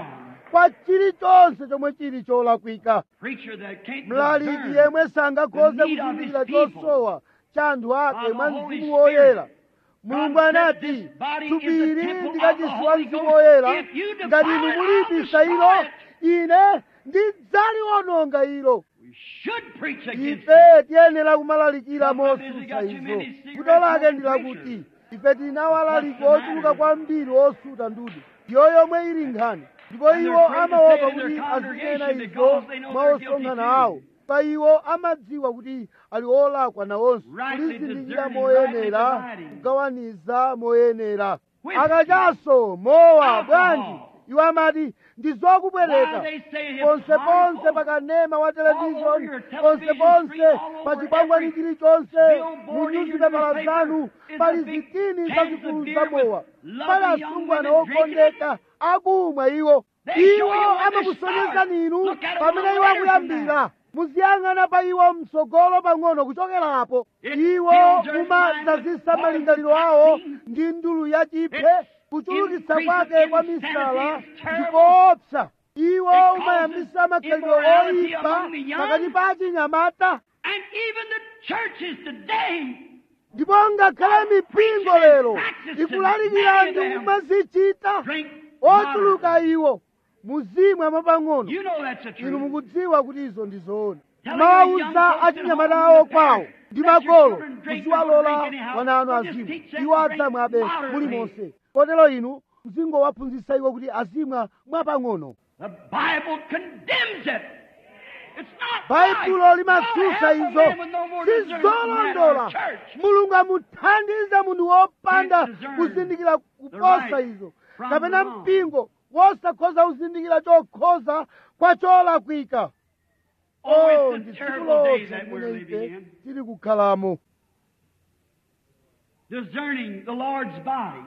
kwa chilichonse chomwe chili cholakwika Preacher that can't mlaliki discern yemwe sangakhoze the need of kuzindikira his people chosowa cha anthu ake by the mwa Holy mzimu woyera Spirit. mulungu God said anati this body is the tupiri temple ndi of the kachisi wa Holy mzimu Ghost. woyera If you defile ngati it, inu I'll mulibisa destroy ilo it. ine ndidzaliwononga ilo We should preach against ife it. tiyenera kumalalikira Some of us mosusa got too izo many cigarette kuto lake smoking ndilakuti preachers. ife tinawalaliki What's the ochuluka matter? kwambiri osuta ndudi iyo yomwe ili nkhani ndipo And iwo they're afraid to amaopa say it in kuti their azinena congregation izo because they know mwa they're guilty osonkhana too. awo pa iwo amadziwa kuti ali olakwa nawonso Rightly kulizindikira discerning, moyenera rightly dividing. kugawaniza moyenera Whiskey, akachaso mowa alcohol. bwanji iwo amati ndizokubwereka Why they say ponse ponse hypocrisy. pakanema wa All over televishoni your ponse television ponse screen, all pa over chikwangwani every chilichonse billboard in your munyuzipepala newspaper zanu is pali a big zitini cans of zazikulu beer za mowa with pali lovely young asungwana women drinking it. okondeka akumwa iwo They show iwo you when they amakusonyezani start. inu Look at 'em pamene a iwo little later from akuyambira muziyang'ana pa iwo mtsogolo pang'ono kuchokerapo It iwo fills their mumadzazisa mind with malingaliro poison awo toxins. ndi ndulu yachiphe It kuchulukitsa increases kwake kwa insanity misala is terrible. ndikoopsa iwo It causes umayambisa makhalidwe immorality oyipa among the young. pakati pa achinyamata And even the churches today ndipo ngakhale mipingo lero ikulalikira ndi kumazichita drink ochuluka moderately. iwo muzimwa mwapang'ono You know that's the inu truth. mukudziwa kuti izo ndi zoona Telling your young mawuza folks at achinyamata home awo and the kwawo parents, ndi let your makolo children drink, muziwalola don't drink anyhow. wana anu But just azimu teach them iwo to drink adzamwabe moderately. mulimonse kotero inu muzingowaphunzitsa iwo kuti azimwa mwapang'ono The Bible condemns it. It's not baibulo right. limatsutsa God help a izo man with no more discernment than sizolondola our church. mulungu amuthandize munthu wopanda Can't discern kuzindikira kuposa right izo from kapena the wrong. mpingo wosakhoza kuzindikira chokhoza kwa cholakwika Oh, oh it's ndi a tsiku terrible day lonse that we're limene living ife in. tili kukhalamo Discerning the Lord's body.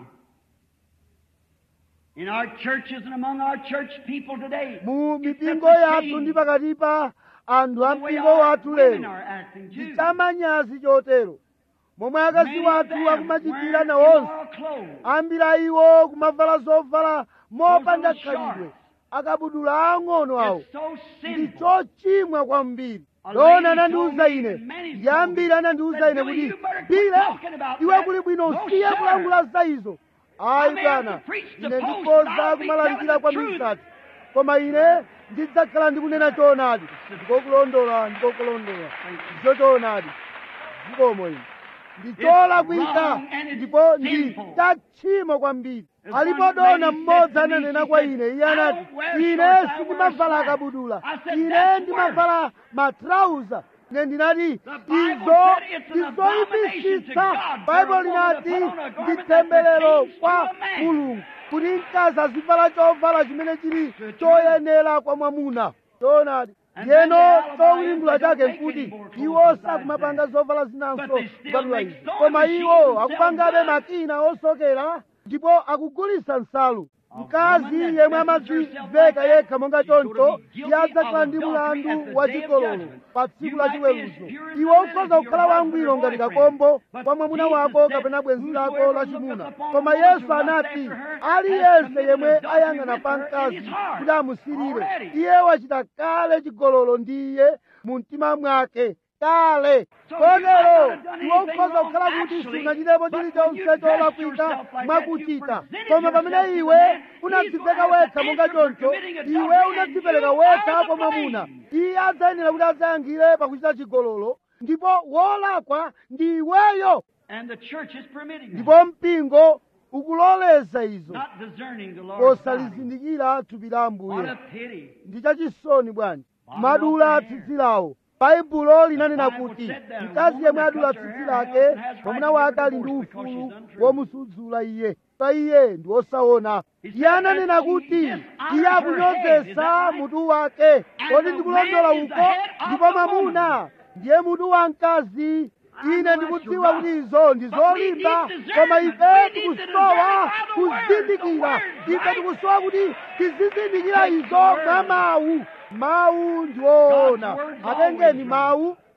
In our churches and among our church people today. mu It's mipingo such a yathu shame ndi pakati pa anthu a the way mpingo our wathu women lero are acting too. ndichamanyazi chotero momwe akazi Many of wathu them akumachitira wearing nawonse immoral clothes. ambiri a iwo kumavala zovala mopanda Those little khalidwe akabudula ang'ono awo It's so ndi sinful. chochimwa kwambiri A lona lady anandiuza told me, ine and many's ndi told ambiri me, anandiuza that ine Billy, kuti you better quit bile talking about iwe that. kuli bwino No, usiye sir. kulankhula za izo ayi I may have bwana to preach the ine post, ndikhoza but I'll be kumalalikira telling kwa the truth. misati koma ine ndidzakhala ndikunena choonadi ndikokulondola ndikokulondola ndicho choonadi zikomo ine ndicholakwika wrong and it's ndipo ndi sinful. tachimo kwambiri As alipo one dona lady mmodzi said to me, ananena she kwa said, ine iye "I anati don't wear ine shorts, I wear sindimavala slacks." akabudula I said, ine "That's ndimavala matrauza ine ndinati The Bible izo said it's an ndizoyipitsitsa abomination to God baibo for a woman linati to put on a garment ndi that temberero pertains to kwa a man. mulungu kuti mkazi azivala chovala chimene chili choyenera kwa mwamuna choonadi And ndiyeno then the alibi chowulingula is they don't chake make nkuti any more clothes iwo besides sakumapanga that. zovala zinanso But they still kupatula make izi sewing koma machines iwo and sell akupangabe guns. makina osokera ndipo akugulitsa nsalu A mkazi woman that yemwe dresses herself amadziveka like that yekha monga is going to choncho be guilty iye adzakhala of ndi adultery at mulandu the wa day of chigololo judgment. pa tsiku You la might be as chiweruzo pure as iwe a ukhoza lily, kukhala your wangwiro husband or ngati boyfriend. kakombo But kwa mwamuna Jesus wako said, kapena bwenzi lako "Whosoever la looketh chimuna upon a koma woman to yesu lust anati after her has aliyense committed yemwe adultery ayang'ana with pa her in mkazi his heart kuti amusirire already." iye wachita kale chigololo ndi iye mu mtima mwake kale So you might not kotero have done iwe anything ukhoza wrong kukhala kuti actually, sunachitepo but when you chilichonse dress cholakwika yourself like that, mwakuchita you presented koma pamene yourself to iwe the man, unadziveka he's gonna wekha have monga to answer for choncho committing adultery, iwe and unadzipereka you wekha are the kwa mwamuna blame. iye adzayenera kuti adzayankhire pakuchita chigololo ndipo wolakwa ndi iweyo And the church is permitting that. ndipo mpingo ukuloleza izo Not discerning the Lord's body. posalizindikira thupi la What ambuye a pity. ndi chachisoni bwanji Bottom madula of the hair. tsitsi lawo baibulo linanena The Bible kuti said that a mkazi woman yemwe that adula cuts her tsitsi hair lake has right mwamuna to wake get a ali ndi divorce because ufulu she's untrue. womusudzula iye pa iye ndi wosaona He iye said ananena that she kuti dishonors iye her head. Is akunyozesa that right? mutu wake And kodi the ndikulondola man is the uko head of ndipo the mwamuna woman. ndiye mutu wa mkazi I ine know ndikudziwa that's kuti rough. izo ndi But we zolimba need discernment. koma We ife need to tikusowa discern by the word, the kuzindikira word, ife right? tikusowa kuti tizizindikira Take the izo word. mwa mawu mawu ndiwoona God's word's atengeni always mawu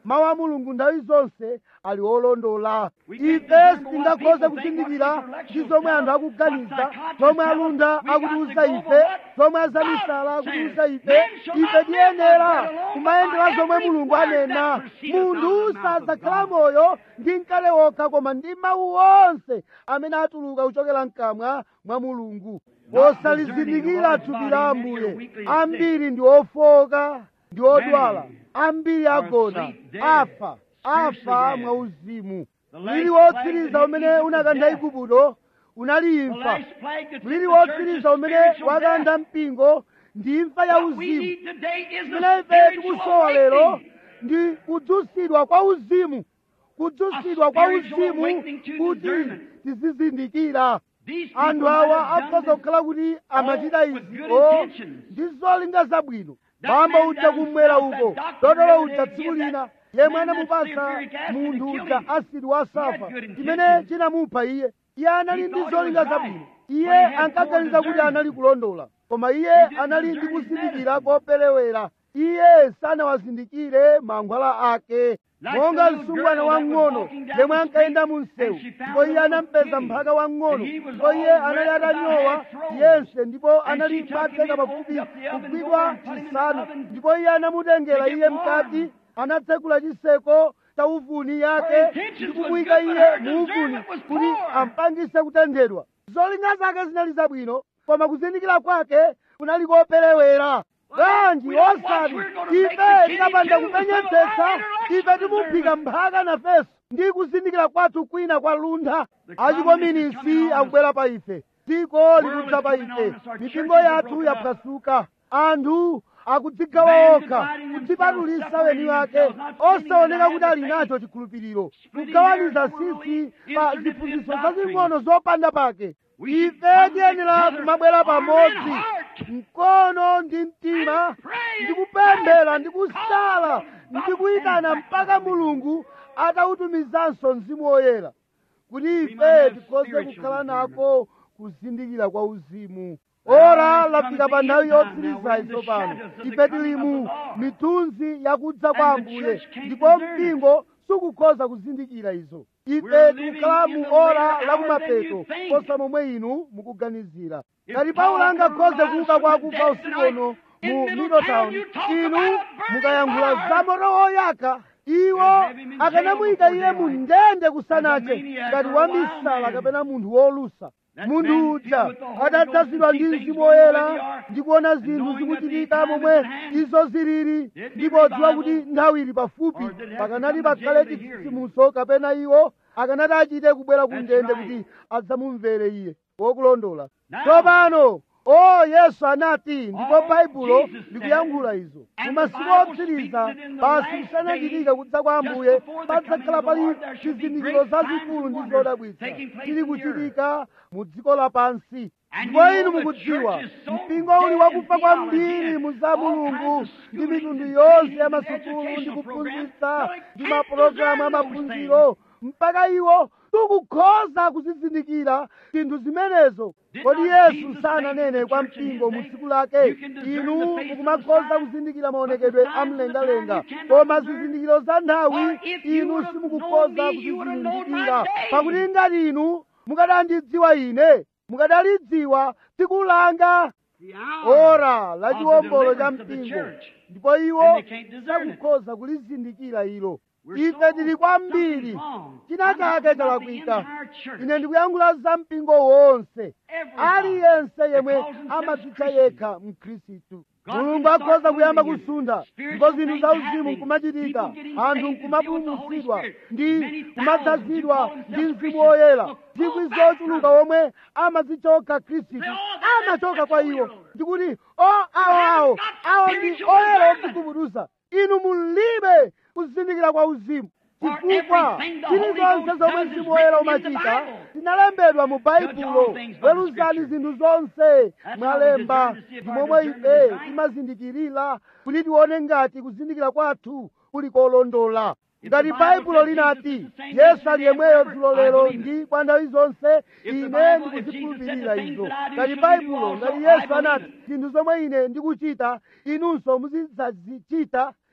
mawu a mulungu nthawi zonse ali olondola ife sitingakhoze kuzindikira ndi zomwe anthu akuganiza zomwe alunda akutiuza ife zomwe azamisala akutiuza ife ife tiyenera kumayendera zomwe mulungu anena munthu sadzakhala moyo ndi mkate wokha koma ndi mawu onse amene atuluka kuchokera mkamwa mwa mulungu posalizindikira thupi la ambuye ambiri ndi ofoka ndi odwala ambiri agona afa afa mwauzimu mliri wotsiriza umene unakantha igupto unali imfa mliri wotsiriza umene wakantha mpingo ndi imfa ya uzimu imene ife tikusowa lero ndi kudzusidwa kwa uzimu kudzusidwa kwa uzimu kuti tizizindikira anthu awa akhoza kukhala kuti amachita izi o ndi zolinga zabwino bamba uja kumwera uko dotolo uja tsiku lina yemwe anamupasa munthu uja asidi wasafa chimene chinamupha iye iye anali ndi zolinga zabwino iye ankaganiza kuti anali kulondola koma iye anali ndi kuzindikira koperewera iye sanawazindikire mankhwala ake monga msungwana wang'ono yemwe ankayenda mu msewu ndipo iye anampeza mphaka wang'ono ndipo iye anali atanyowa yense ndipo anali patseka pafupi kugwidwa chisanu ndipo iye anamutengera iye mkati anatsekula chiseko cha uvuni yake ndi kumuyika iye mu uvuni kuti ampangise kutenthedwa zolinga zake zinali zabwino koma kuzindikira kwake kunali koperewera bwanji osati ife tikapanda kupenyetsetsa ife timuphika mphaka nafeso ndi kuzindikira kwathu kwina kwa luntha achikominisi akubwera pa ife dziko likudza pa ife mipingo yathu yaphwasuka anthu akudzigawa okha kudzipatulisa weni wake osaoneka kuti ali nacho chikhulupiriro kugawaniza sisi pa ziphunzitso zazing'ono zopanda pake ife tiyenera kumabwera pamodzi mkono ndi mtima ndi kupemphera ndi kusala ndi kuyitana mpaka mulungu atautumizanso mzimu woyera kuti ife tikhoze kukhala nako kuzindikira kwa uzimu ora lafika pa nthawi yotsiriza tsopano ife tili mu mithunzi yakudza kwa ambuye ndipo mpingo sukukhoza kuzindikira izo ife tikukhala mu ora lakumapeto posa momwe inu mukuganizira ngati paulo angakhoze kuuka kwa akufa usiku uno mu middletown inu mukayankhula za moto woyaka iwo akanamuyika iye mu ndende kusanache ngati wamisala kapena munthu wolusa munthu uja atadzazidwa ndi mzimu woyera ndi kuona zinthu zikuchitika momwe izo zilili ndipo dziwa kuti nthawi ili pafupi pakanati pakhale chitsitsimutso kapena iwo akanati achite kubwera ku ndende kuti adzamumvere iye wokulondola tsopano o yesu anati ndipo baibulo likuyankhula izo mu masiku otsiriza basi kusanachitika kudza kwa ambuye padzakhala pali zizindikiro zazikulu ndi zodabwitsa zili kuchitika mu dziko lapansi ndipo inu mukudziwa mpingo uli wakufa kwambiri mu za mulungu ndi mitundu yonse ya masukulu ndi kuphunzitsa ndi mapulogalamu amaphunziro mpaka iwo sukukhoza kuzizindikira zinthu zimenezo kodi yesu sananene kwa mpingo mu tsiku lake inu mukumakhoza kuzindikira maonekedwe amlengalenga koma zizindikiro za nthawi inu simukukhoza kuzizindikira pakuti ngati inu mukadandidziwa ine mukadalidziwa tsiku langa ora la chiwombolo cha mpingo ndipo iwo sakukhoza kulizindikira ilo ife tili kwambiri china chake chalakwika ine ndikuyankhula za mpingo wonse aliyense yemwe amadzitcha yekha mkhristu mulungu akhoza kuyamba kusunda ndipo zinthu za uzimu nkumachitika anthu nkumapulumutsidwa ndi kumadzazidwa ndi mzimu woyera zikwi zochuluka womwe amazichoka khristu amachoka kwa iwo ndikuti o awo awo awo ndi oyera odzigubuduza inu mulibe kuzindikira kwa uzimu chifukwa zilizonse zomwe mzimu woyera umachita zinalembedwa mu baibulo weruzani zinthu zonse mwalemba ndi momwe ife timazindikirira kuti tione ngati kuzindikira kwathu kuli kolondola ngati baibulo linati yesu ali yemweyo dzulo lero ndi kwa nthawi zonse ine ndikuzikhulupirira izo ngati baibulo ngati yesu anati zinthu zomwe ine ndikuchita inunso muzidzazichita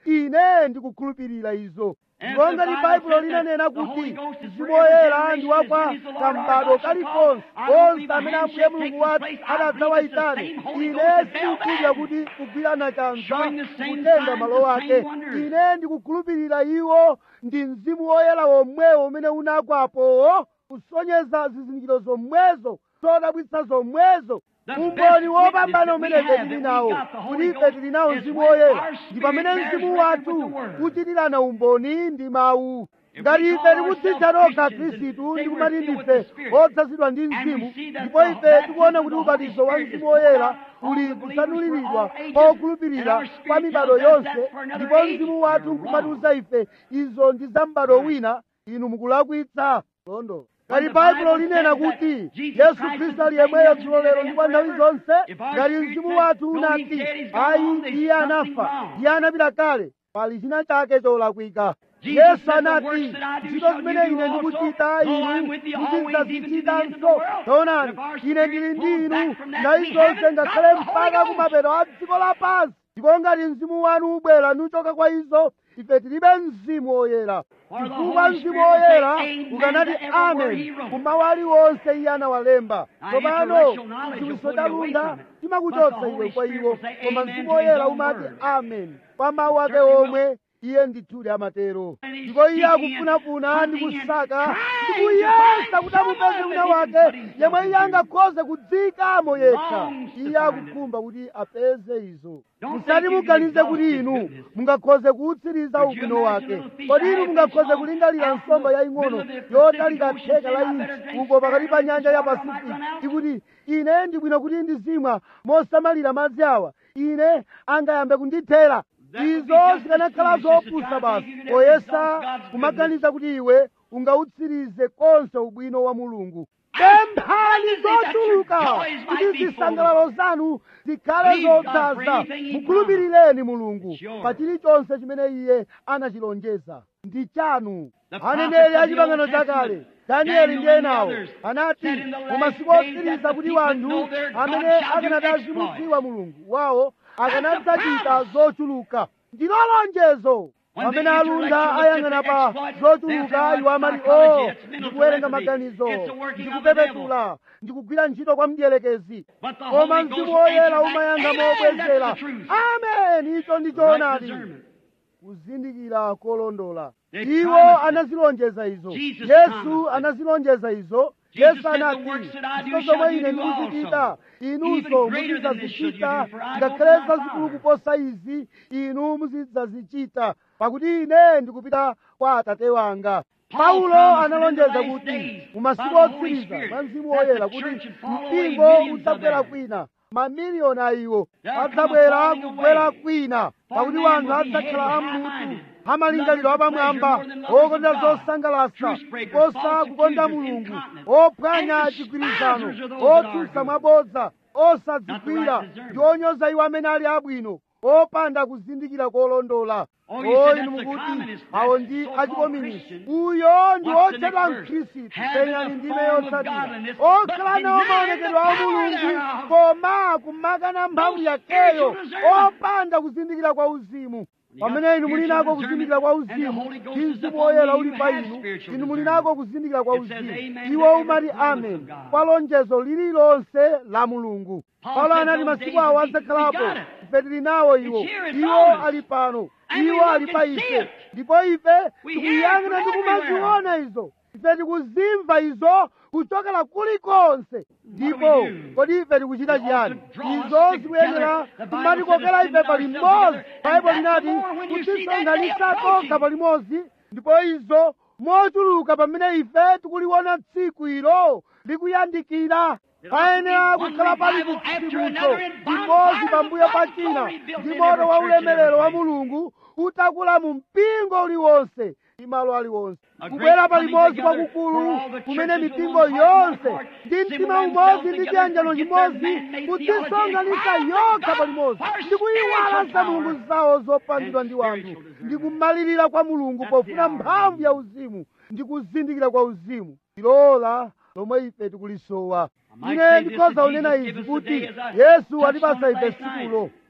ine ndikukhulupirira izo And ndipo if the ngati Bible baibulo says linanena that the kuti Holy Ghost is mzimu for every woyera generation ndi wakwa as it is the Lord our kambado God shall kalikonse call. I don't believe konse a amene handshake ambuye mulungu takes wathu place. I atadzawayitane believe it's the same Holy ine Ghost that fell sindikukhulupirira down. kuti kugwirana chanza Showing the same kutenga signs, malo the ake same wonders. ine ndikukhulupirira iwo ndi mzimu woyera womwewo umene unagwapo kusonyeza zizindikiro zomwezo zodabwitsa zomwezo The umboni best wopambana witness umene that we ife have tili that we nawo got the Holy kuti ife Ghost tili nawo is mzimu when woyera our ndi spirit pamene bears mzimu record wathu with the Word. kuchitirana umboni ndi mawu If ngati we ife call tikudzitcha ourselves tokha Christians and khristu say ndi we're kumati filled with ndife the Spirit, odzazidwa ndi and we mzimu see that ndipo the ife baptism tikuona of kuti the ubatizo wa Holy mzimu Spirit is woyera poured out uli on the believers kusanuliridwa for all kwa ages, okhulupirira and our spirit kwa mibado tells us yonse that for another ndipo age, mzimu wathu you're nkubatiza ife izo ndi za m'bado wina inu mukulakwitsa londo When ngati the baibulo Bible linena says that kuti Jesus yesu Christ is khristu the ali same yemweyo yesterday, dzulo lero today, ndi kwa and nthawi forever. zonse If our ngati spirit mzimu says, wathu "No, he's unati dead, he's gone ayi on," there's iye something anafa wrong. iye anapita kale pali china chake cholakwika Jesus yesu said, "The anati works that I do ntchito shall zimene you do ine also, ndikuchita though I'm inu with you always, even to the end of the muzidzazichitanso world." taonani If our ine spirit ndili ndi pulls inu back from that, nthawi we zonse haven't ngakhale got the mpaka Holy kumapeto a dziko lapansi ndipo ngati mzimu wanu ubwera nuchoka kwa izo ife tilibe mzimu woyera For the chifukwa Holy mzimu Spirit will say woyera amen ukanati to every word amen he wrote. kumawu aliwonse iye anawalemba Now, tsopano intellectual knowledge will chiwiso pull cha you away lunda from it. But chimakuchotsa the iwe Holy kwa Spirit iwo will say koma amen mzimu to his woyera own umati word. amen kwa mawu ake Certainly will. omwe iye ndithudi amatero And he's ndipo iye seeking and akufunafuna ndi hunting and kusaka trying ndi to kuyesa find kuti amupeze someone wina that he can wake put himself yemwe iye into. angakhoze kudzikamo yekha Longs to iye find akukhumba kuti apeze izo Don't musati think you can muganize exhaust kuti his inu goodness. mungakhoze kuutsiriza Could you ubwino imagine wake a little fish kodi inu I have mungakhoze fish on kulingalira out in nsomba the yaying'ono middle of the yotalika Pacific Ocean, theka la saying, "I better inchi drink uko pakati pa sparingly nyanja ya this water, I might pasifiki run out." ikuti ine ndibwino kuti ndizimwa mosamalira madzi awa ine angayambe kundithera That would be izo just as zikanakhala foolish as to zopusa try to basi think you can ever poyesa exhaust God's kumaganiza kuti iwe ungautsirize konse ubwino wa mulungu Ask pemphani abundantly that your zochuluka joys might kuti be full. zisangalalo zanu zikhale Believe God for zodzaza anything He mukhulupirireni mulungu It's yours. pa chilichonse chimene iye anachilonjeza ndi chanu The aneneri prophets a of the chipangano Old chakale Testament, danieli Daniel ndiye and the nawo others, anati said in the last mu masiku days otsiriza that the kuti people wanthu know their God amene shall do akanadazimudziwa mulungu wawo That's akanadzachita the promise. zochuluka ndilo lonjezo When pamene the alunda intellectual ayang'ana look at pa the exploits, zochuluka they'll iwo say, amati "Well, o psychology, it's mental ndikuwerenga telepathy. maganizo It's the working of the ndikupepetula ndikugwira ntchito kwa mdierekezi But the koma Holy mzimu Ghost woyera answered back, umayanga "Amen, mobwezera that's the truth." amen icho ndi Right choonadi discernment. kuzindikira kolondola They iwo promised it. anazilonjeza izo Jesus yesu promised it. anazilonjeza izo Jesus yesu said, "The anati works that I do ntchito shall zomwe you ine do ndikuzichita also. inunso Even greater than this shall you muzidzazichita do, for I go ngakhale to my zazikulu Father." kuposa izi inu muzidzazichita pakuti ine ndikupita kwa atate wanga Paul paulo promised in the analonjeza last kuti days mu masiku by the Holy otsiriza Spirit mwa mzimu that woyera the kuti church would fall away, mpingo millions of udzabwera them. kwina mamiliyoni a iwo There come a adzabwera falling kubwera away. kwina For pakuti man wanthu will be adzakhala heavy, amutu high-minded, amalingaliro lovers of apamwamba pleasure more than lovers of okonda God, zosangalatsa truce breakers, kosa false kukonda accusers, mulungu incontinent, ophwanya and chigwirizano despisers are those that are otsutsa good. mwabodza osadzigwira Not the right discernment. ndi onyoza iwo amene ali abwino opanda kuzindikira kolondola Oh, you said inu that's the mukuti communist, awo that's ndi so-called achikominisi Christian. uyo ndi What's the otchedwa next verse? mkhristu Having penyani a ndime form of yotsatira godliness, okhala but nawo denying maonekedwe the a power mulungu thereof. koma kumakana mphamvu No yakeyo spiritual discernment. opanda kuzindikira kwa uzimu You got pamene inu muli spiritual nako kuzindikira kwa discernment, and the uzimu Holy Ghost ndi is mzimu upon woyera you, uli you pa have inu spiritual inu muli discernment. nako kuzindikira kwa It says uzimu amen iwo to every umati promise amen of God. kwa lonjezo lililonse la mulungu Paul paulo said anati those masiku days awo would be- adzakhalapo we got it. ife tili nawo iwo It's here, it's iwo on us. ali pano And we iwo look ali and pa see ife it. ndipo ife We tikuyang'ana hear it ndi from kumaziona izo ife tikuzimva izo kuchokera kulikonse ndipo we do? kodi ife tikuchita We chiyani ought to draw us izo together. zikuyenera The Bible kumatikokera said to ife pali send mmodzi ourselves together. baibo And that's linati the more when you see that day kutisonganisa approaching. tokha palimodzi ndipo izo mochuluka pamene ife tikuliona tsiku ilo likuyandikira payenera kukhala pali chitsitsimutso chimodzi pambuyo pa china ndi moto wa ulemerero wa mulungu utakula mu mpingo uliwonse ndi malo aliwonse kubwera palimodzi kwakukulu kumene mipingo yonse ndi mtima umodzi ndi chiyanjano chimodzi kudzisonganitsa yokha palimodzi ndi kuyiwala za mulungu zawo zopangidwa ndi wanthu ndi kumalirira kwa mulungu pofuna mphamvu ya uzimu ndi kuzindikira kwa uzimu tilola lomwe ife tikulisowa ine ndikhoza kunena izi kuti yesu atipasa ife sikulo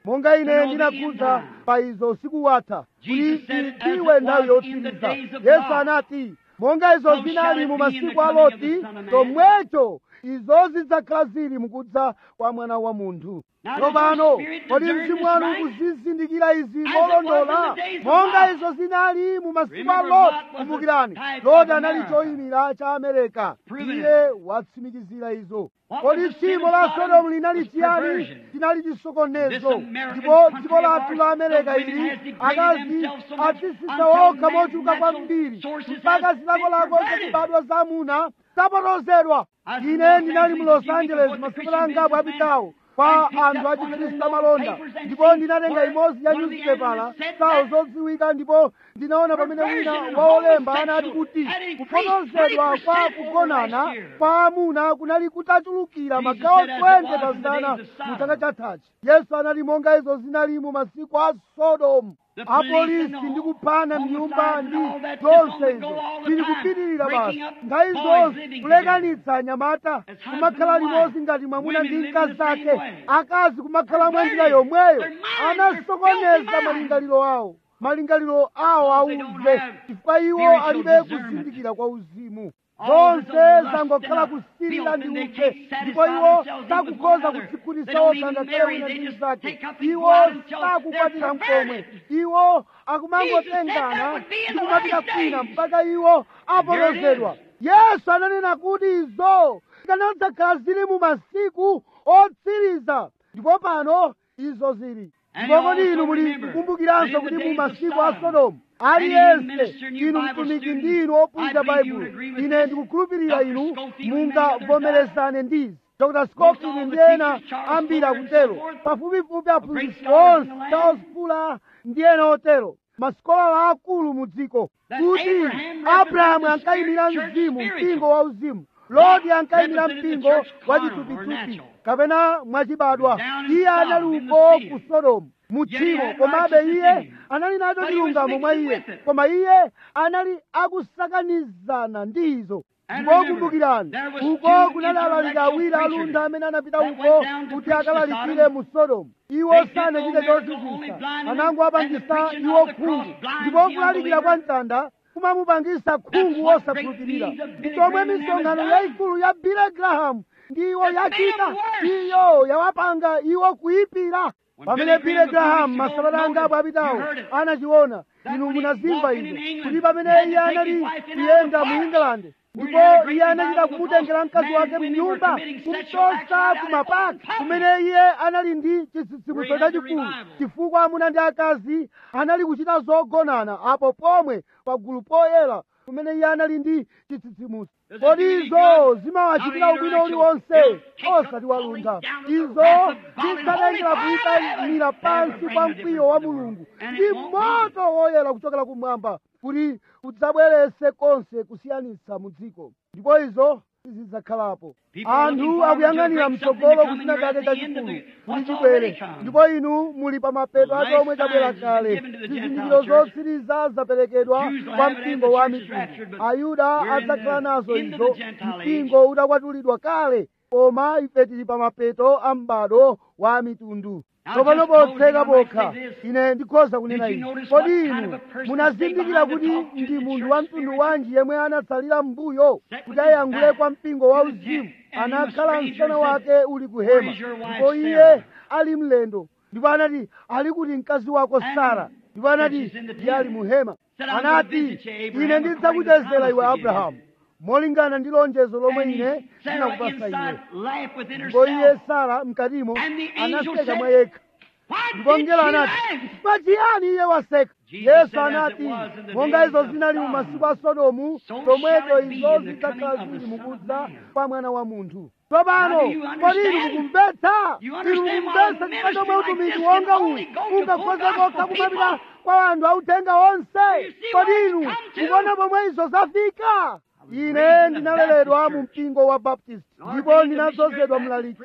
monga ine ndinakhudza pa izo usiku watha kuti tidziwe nthawi yotsiriza yesu anati monga izo zinali mu masiku a loti chomwecho izo zidzakhala zili mukudza kwa mwana wa munthu tsopano kodi mzimu wanu ukuzizindikira izi molondola monga izo zinali mu masiku a loti kumbukirani loti anali choyimira cha amerika iye watsimikizira izo kodi tchimo la sodomu linali chiyani chinali chisokonezo ndipo dziko lathu la amerika ili akazi atsitsitsa okha mochuluka kwambiri mpaka zilakolako zakubadwa za amuna zapotozedwa ine ndinali mu los angeles masiku angapo apitawo kwa anthu a chikhristu amalonda ndipo ndinatenga imodzi ya nyuzipepala zawo zodziwika ndipo ndinaona pamene wina waolemba anati kuti kupotozedwa kwa kugonana kwa amuna kunali kutachulukira magawo 20 pa zana mu chaka chathachi yesu anati monga izo zinali mu masiku a sodomu apolisi ndi kuphana mnyumba ndi zonse izo zili kupitirira basi nthawi zonse kulekanitsa anyamata kumakhala limodzi ngati mwamuna ndi mkazi ake akazi kumakhala mwa njira yomweyo anasokoneza malingaliro awo malingaliro awo auve chifukwa iwo alibe kuzindikira kwa uzimu zonse zangokhala kusirira ndi uve ndipo iwo sakukhoza kudzikhutitsa okha ngakhale wina ndi mnzake iwo sakukwatira mkomwe iwo akumangotengana ndi kumapita kwina mpaka iwo apotozedwa yesu ananena kuti izo zikanadzakhala zili mu masiku otsiriza ndipo pano izo zili ndipo kodi inu muli kukumbukiranso kuti mu masiku a sodomu aliyense inu mtumiki ndi inu ophunzira baibulo ine ndikukhulupirira inu mungavomerezane ndizi dr scofield ndi ena ambiri akutero pafupifupi aphunzitsi onse charles fuller ndi ena otero masikolala akulu mu dziko kuti abrahamu ankayimira mzimu mpingo wa uzimu loti ankayimira mpingo wa chithupithupi kapena mwachibadwa iye anali uko ku sodomu mutchimo komabe iye anali nacho chilungamo mwa iye koma iye anali akusakanizana ndi izo ndipo kumbukirani uko kunali alaliki awiri alunda amene anapita uko kuti akalalikire mu sodomu iwo sanachite chozizwisa anangoapangisa iwo khungu ndipo kulalikira kwa mtanda kumamupangisa khungu wosakhulupirira ndi chomwe misonkhano yayikulu ya billy graham ndi iwo yachita iyo yawapanga iwo kuyipira pamene billy graham masabata angapo apitawo anachiona inu munazimva izo kuti pamene iye anali kuyenda mu england ndipo iye anachita kumutengera mkazi wake mnyumba kumtosa kumapaka kumene iye anali ndi chitsitsimutso chachikulu chifukwa amuna ndi akazi anali kuchita zogonana apo pomwe pagulu poyera kumene iye anali ndi chitsitsimutso kodi izo zimawachitira ubwino uliwonse osati walunda izo zidzatengera kuyikayimira pansi kwa mkwiyo wa mulungu ndi moto woyera kuchokera kumwamba kuti udzabwerese konse kusiyanitsa mu dziko ndipo izo sizidzakhalapo anthu akuyang'anira mtsogolo kuchina chake chachikulu kuti chibwere ndipo inu muli pa mapeto a chomwe chabwera kale zizindikiro zotsiriza zaperekedwa kwa mpingo wa mitundu ayuda adzakhala nazo izo mpingo utakwatulidwa kale koma ife tili pa mapeto a m'bado wa mitundu tsopano potseka pokha ine ndikhoza kunena izi kodi inu munazindikira kuti ndi munthu wa mtundu wanji yemwe anatsalira m'mbuyo kuti ayankhule kwa mpingo wa uzimu anakhala msana wake uli kuhema ndipo iye ali mlendo ndipo anati ali kuti mkazi wako sara ndipo anati iye ali muhema anati ine ndidzakuchezera iwe abrahamu molingana ndi lonjezo lomwe ine ndinakupasa iwe ndipo iye sara mkatimo anaseka mwa yekha ndipo mngelo anati pachiyani iye waseka yesu anati monga izo zinali mu masiku a sodomu chomwecho izo zidzakhala zili mukudza kwa mwana wa munthu tsopano kodi inu mukumvetsa inu mukumvetsa chifukwa chomwe utumiki wonga uwu ungakhoza kokha kumapita kwa anthu authenga onse kodi inu mukuona pomwe izo zafika ine ndinaleredwa mu mpingo wa baptist ndipo ndinadzozedwa mlaliki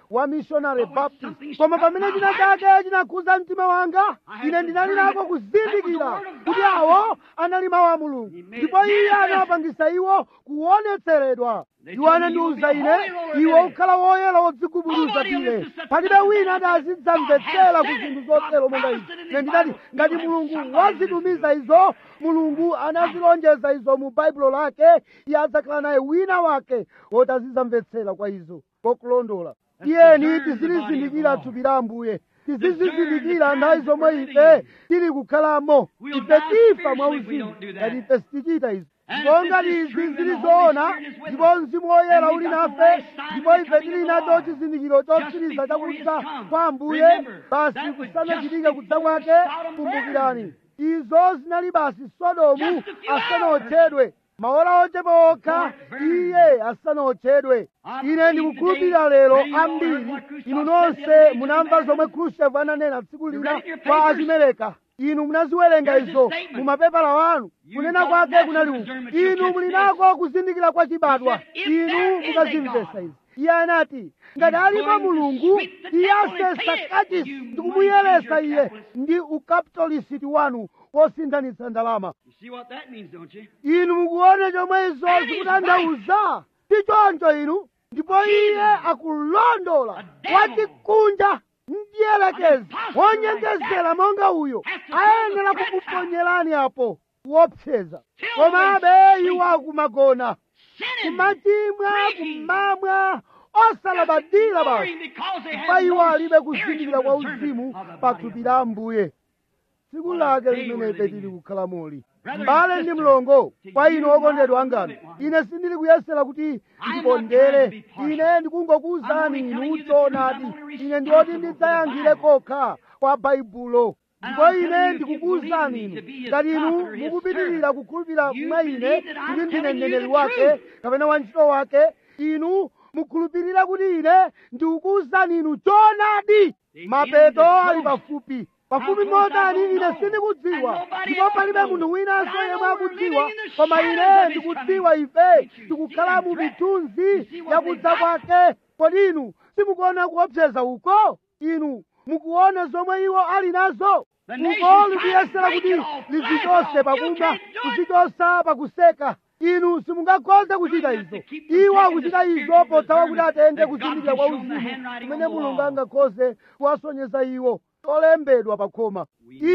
wa missionary baptist koma pamene china chake chinakhudza mtima wanga ine ndinali nako kuzindikira kuti awo anali mawu a mulungu ndipo iye anawapangisa iwo kuonetseredwa iwo anandiwuza ine iwe ukhala woyera wodzigubuduza tire palibe wina adazidzamvetsera ku zinthu zotero monga izi ine ndinati ngati mulungu wazitumiza izo mulungu anazilonjeza izo mu baibulo lake iye adzakhala naye wina wake woti azidzamvetsera kwa izo kokulondola tiyeni tizilizindikira thupi la ambuye tizizizindikira nthawi zomwe ife tili kukhalamo ife tifa mwauzimu ngati ife sitichita izo ndipo ngati izi zili zoona ndipo mzimu woyera uli nafe ndipo ife tili nacho chizindikiro chotsiriza chakudza kwa ambuye basi kusanachitike kudza kwake kumbukirani izo zinali basi sodomu asanaotchedwe maola ochepa okha iye asanaotchedwe ine ndikukhulupirira lero ambiri inu nonse munamva zomwe khrushchev ananena tsiku lina kwa achimereka inu munaziwerenga izo mu mapepala wanu kunena kwake kunali uku inu muli nako kuzindikira kwa chibadwa inu mukazimvesa izi iye anati ngati alipo mulungu iye asesa kachisi ndikumuyeresa iye ndi ukapitolisiti wanu wosinthanitsa ndalama You see what that means, don't you? inu mukuona chomwe izo zikutanthauza ndi choncho inu ndipo iye akulondola wachikunja mdierekezi wonyengezera monga uyo ayenera kukuponyerani apo kuopseza komabe iwo akumagona kumachimwa kumamwa osalabadira basi pa iwo alibe kuzindikira kwa uzimu pa thupi la ambuye tsiku lake limene ife tili kukhala muli mbale ndi mlongo kwa inu okondedwa angano ine sindili kuyesera kuti ndipondere ine ndikungokuwuzani inu choonadi ine ndioti ndidzayankhire kokha kwa baibulo ndipo ine ndikukuwuzani inu ngati inu mukupitirira kukhulupirira mwa ine kuti ndine mneneri wake kapena wantchito wake inu mukhulupirira kuti ine ndikukuwuzani inu choonadi mapeto ali pafupi pafupi motani ine sindikudziwa ndipo palibe munthu winanso yemwe akudziwa koma ine ndikudziwa ife tikukhala mu mithunzi yakudza kwake kodi inu simukuona kuopseza uko inu mukuona zomwe iwo ali nazo uko likuyesera kuti lizichose pakumwa kuzichosa pakuseka inu simungakhoze kuchita izo iwo akuchita izo pothawa kuti atenge kuzindikira kwa uzimu kumene mulungu angakhoze kuwasonyeza iwo olembedwa pakhoma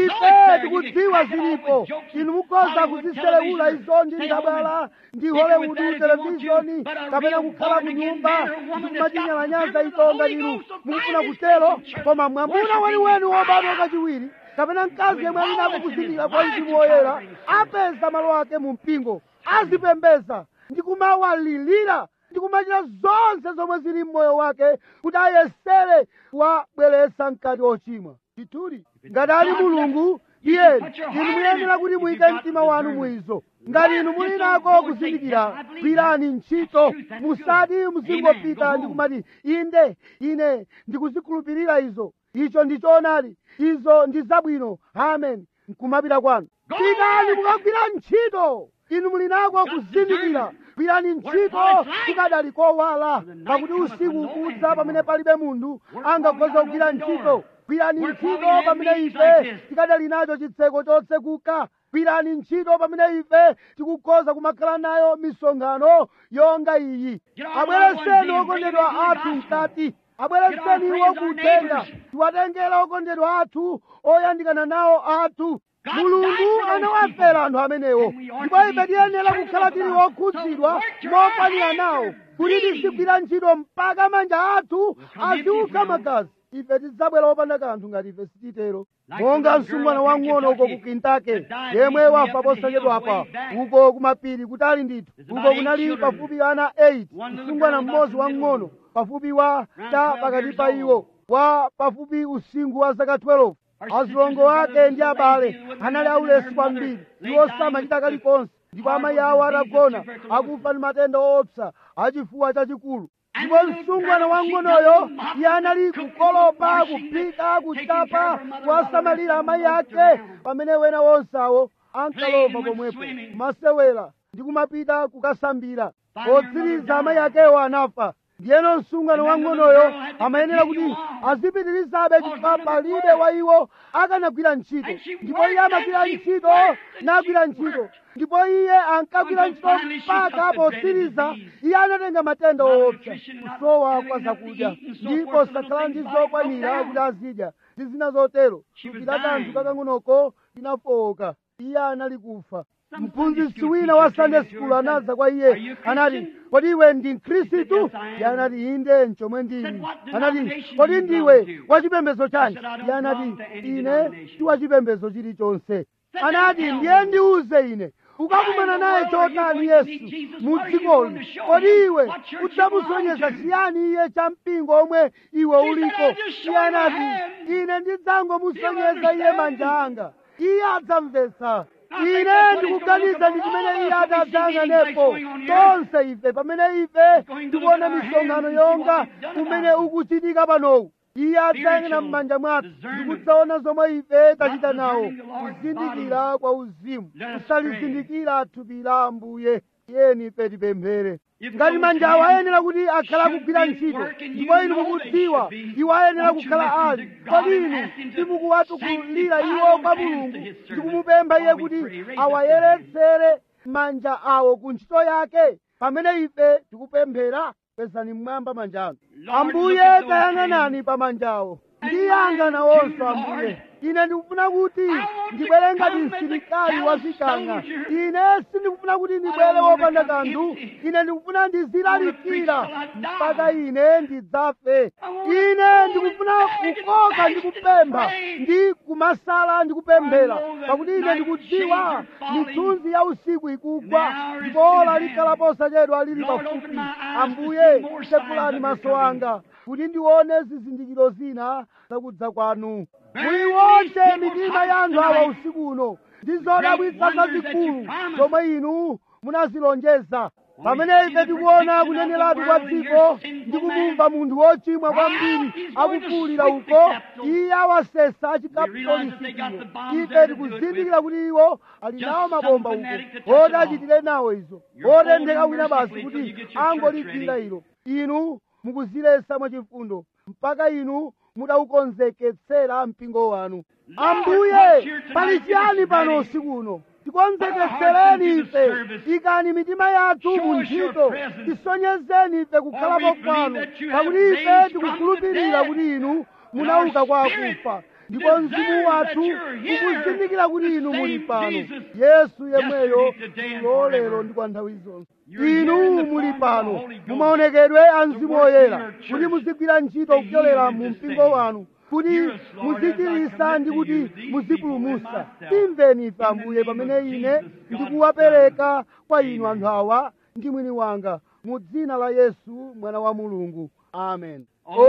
ife tikudziwa zilipo inu mukhoza kuziselewula izo ndi ndabala ndi hollywood televishoni kapena kukhala mu nyumba ndikumachinyalanyaza izo ngati inu mukufuna kutero koma mwamuna weniweni wobadwa kachiwiri kapena mkazi yemwe ali nako kuzindikira kwa mzimu woyera apeza malo ake mu mpingo azipembeza ndikumawalilira ndikumachita zonse zomwe zili mmoyo wake kuti ayesere kuwabweretsa mkati ochimwa ndithudi ngati ali mulungu iye inu muyenera kuti muyike mtima wanu muizo ngati inu muli nako kuzindikira gwirani ntchito musati muzingopita ndikumati inde ine ndikuzikhulupirira izo icho ndi choonadi izo ndi zabwino amen nkumapita kwanu pitani mukagwira ntchito inu muli nako kuzindikira gwirani ntchito kukadali kowala pakuti usiku ukudza pamene palibe munthu angakhoza kugwira ntchito gwirani ntchito pamene ife tikadali nacho chitseko chotsekuka gwirani ntchito pamene ife tikukhoza kumakhala nayo misonkhano yonga iyi abwereseni okondedwa athu mkati abwereseni iwo kutenga tiwatengera okondedwa athu oyandikana nawo athu mulungu anawafera anthu amenewo ndipo ife tiyenera kukhala tili okhudzidwa mokwanira nawo kuti tizigwira ntchito mpaka manja athu aziukha magazi ife tidzabwera opanda kanthu ngati ife sititero monga msungwana wang'ono uko ku kintake yemwe wafa posachedwapa uko kumapiri kutali ndithu uko kunali pafupi ana 8 msungwana mmodzi wang'ono pafupi wa ta pakati pa iwo wa pafupi usinkhu wa zaka 12 azilongo ake ndi abale anali aulesi kwambiri iwo samachita kalikonse ndipo amayi awo atagona akufa ndi matenda oopsa achifuwa chachikulu ndipo msungwana wang'onoyo iye anali kukolopa kuphika kuchapa kuwasamalira amayi ake pamene wena wonsawo ankalova pomwepo kumasewera ndi kumapita kukasambira potsiriza amayi akewo anafa ndiyeno msungano wang'onoyo amayenera kuti azipitirizabe chifukwa palibe wa iwo akanagwira ntchito ndipo iye amagwira ntchito nagwira ntchito ndipo iye ankagwira ntchito mpaka potsiriza iye anatenga matenda woopsa kusowa kwa zakudya ndipo sakhala ndi zokwanira kuti azidya ndi zina zotero thupi la kanthu kakang'onoko linafowoka iye anali kufa mphunzitsi wina wa sunday school anadza kwa iye anati kodi iwe ndi mkhristu iye anati inde nchomwe ndili anati kodi ndiwe wachipembedzo chanji iye anati ine ndi wachipembedzo chilichonse anati ndiye ndiuze ine ukakumana naye chotani yesu mu dzikoli kodi iwe udzamusonyeza chiyani iye cha mpingo omwe iwe uliko iye anati ine ndidzangomusonyeza iye manja anga iye adzamvetsa ine ndikuganiza ndi chimene iye atadzayang'anepo tonse ife pamene ife tikuona misonkhano yonga umene ukuchitika panowu iye adzayang'ana m'manja mwathu ndikudzaona zomwe ife tachita nawo kuzindikira kwa uzimu kusalizindikira thupi la ambuye tiyeni ife tipemphere ngati manjawo ayenera kuti akhala akugwira ntchito ndipo inu mukudziwa iwo ayenera kukhala ali kodi inu simukuwatukulira iwo kwa mulungu ndikumupempha iye kuti awayeretsere manja awo ku ntchito yake pamene ife tikupemphera pezani mmwamba manjano ambuye tayang'anani pa manjawo ndiyanga nawonso ambuye ine ndikufuna kuti ndibwere ngati msilikali wazikanga ine sindikufuna kuti ndibwere wopanda kanthu ine ndikufuna ndizilalikira mpaka ine ndidzafe ine ndikufuna kukoka ndikupempha ndi kumasala ndikupemphera pakuti ine ndikudziwa mithunzi ya usiku ikugwa ndipo ola likhala posachedwa lili pafupi ambuye tsekulani maso anga kuti ndione zizindikiro zina zakudza kwanu muliwonse mitima ya anthu awa usiku uno ndi zodabwitsa zazikulu zomwe inu munazilonjeza pamene ife tikuona kuneneratu kwa dziko ndi kumumva munthu wochimwa kwambiri akufuwulira uko iye awasesa achikapitolisikiro ife tikuzindikira kuti iwo ali nawo mabomba uko oti achitire nawo izo otentheka wina basi kuti angoliphira ilo inu mukuzilesa mwachifundo mpaka inu mudaukonzeketsera mpingo wanu ambuye pali chiyani pano usiku uno tikonzeketsereni ife ikani mitima yathu mu ntchito tisonyezeni ife kukhalapo kwanu pakuti ife tikukhulupirira kuti inu munauka kwa akufa ndipo mzimu wathu ukuzindikira kuti inu muli pano yesu yemweyo lolero ndi kwa nthawi zonse inu muli pano mumaonekedwe a mzimu woyera kuti muzigwira ntchito kupyolera mu mpingo wanu kuti muzichirisa ndi kuti muzipulumusa imveni ife ambuye pamene ine ndikuwapereka kwa inu anthu awa ndi mwini wanga mu dzina la yesu mwana wa mulungu amen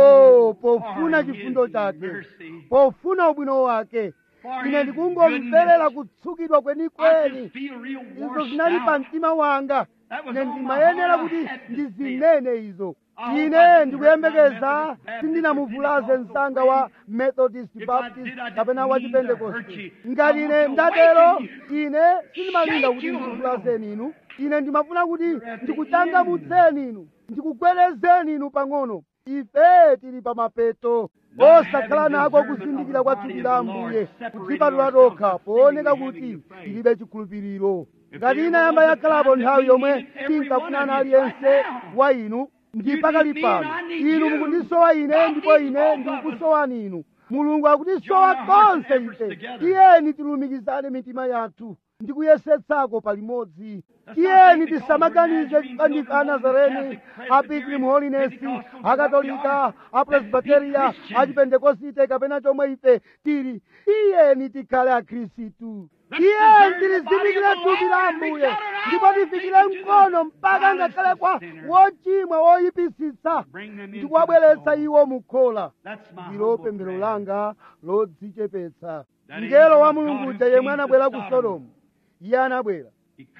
oh pofuna chifundo chake pofuna ubwino wake ine ndikungomverera kutsukidwa kwenikweni izo zinali pa mtima wanga ine ndimayenera kuti ndizinene izo ine ndikuyembekeza sindinamuvulaze msanga wa methodist baptist kapena wa chipentekoste ngati ine ndatero ine sindimalinga kuti ndikuvulazeni inu ine ndimafuna kuti ndikuchangamutseni inu ndikugwerezeni inu pang'ono ife tili pa mapeto osakhala nako kuzindikira kwa thupi la ambuye kudzipatula tokha pooneka kuti tilibe chikhulupiriro ngati inayamba yakhalapo nthawi yomwe tinkafunana aliyense wa inu ndi pakali pano inu mukundisowa ine ndipo ine ndikukusowani inu mulungu akutisowa konse ife tiyeni tilumikizane mitima yathu ndikuyesetsako palimodzi tiyeni tisamaganize ndife anazareni a pilgrim holiness akatolika apresbiteria achipentekosite kapena chomwe ife tili tiyeni tikhale akhristu tiyeni tilizindikire thupi la ambuye ndipo tifikire mkono mpaka ngakhale kwa wochimwa woyipisitsa ndikuwabweretsa iwo mukhola ndilo pemphero langa lodzichepetsa mngelo wa mulungu uja yemwe anabwera ku sodomu iye anabwera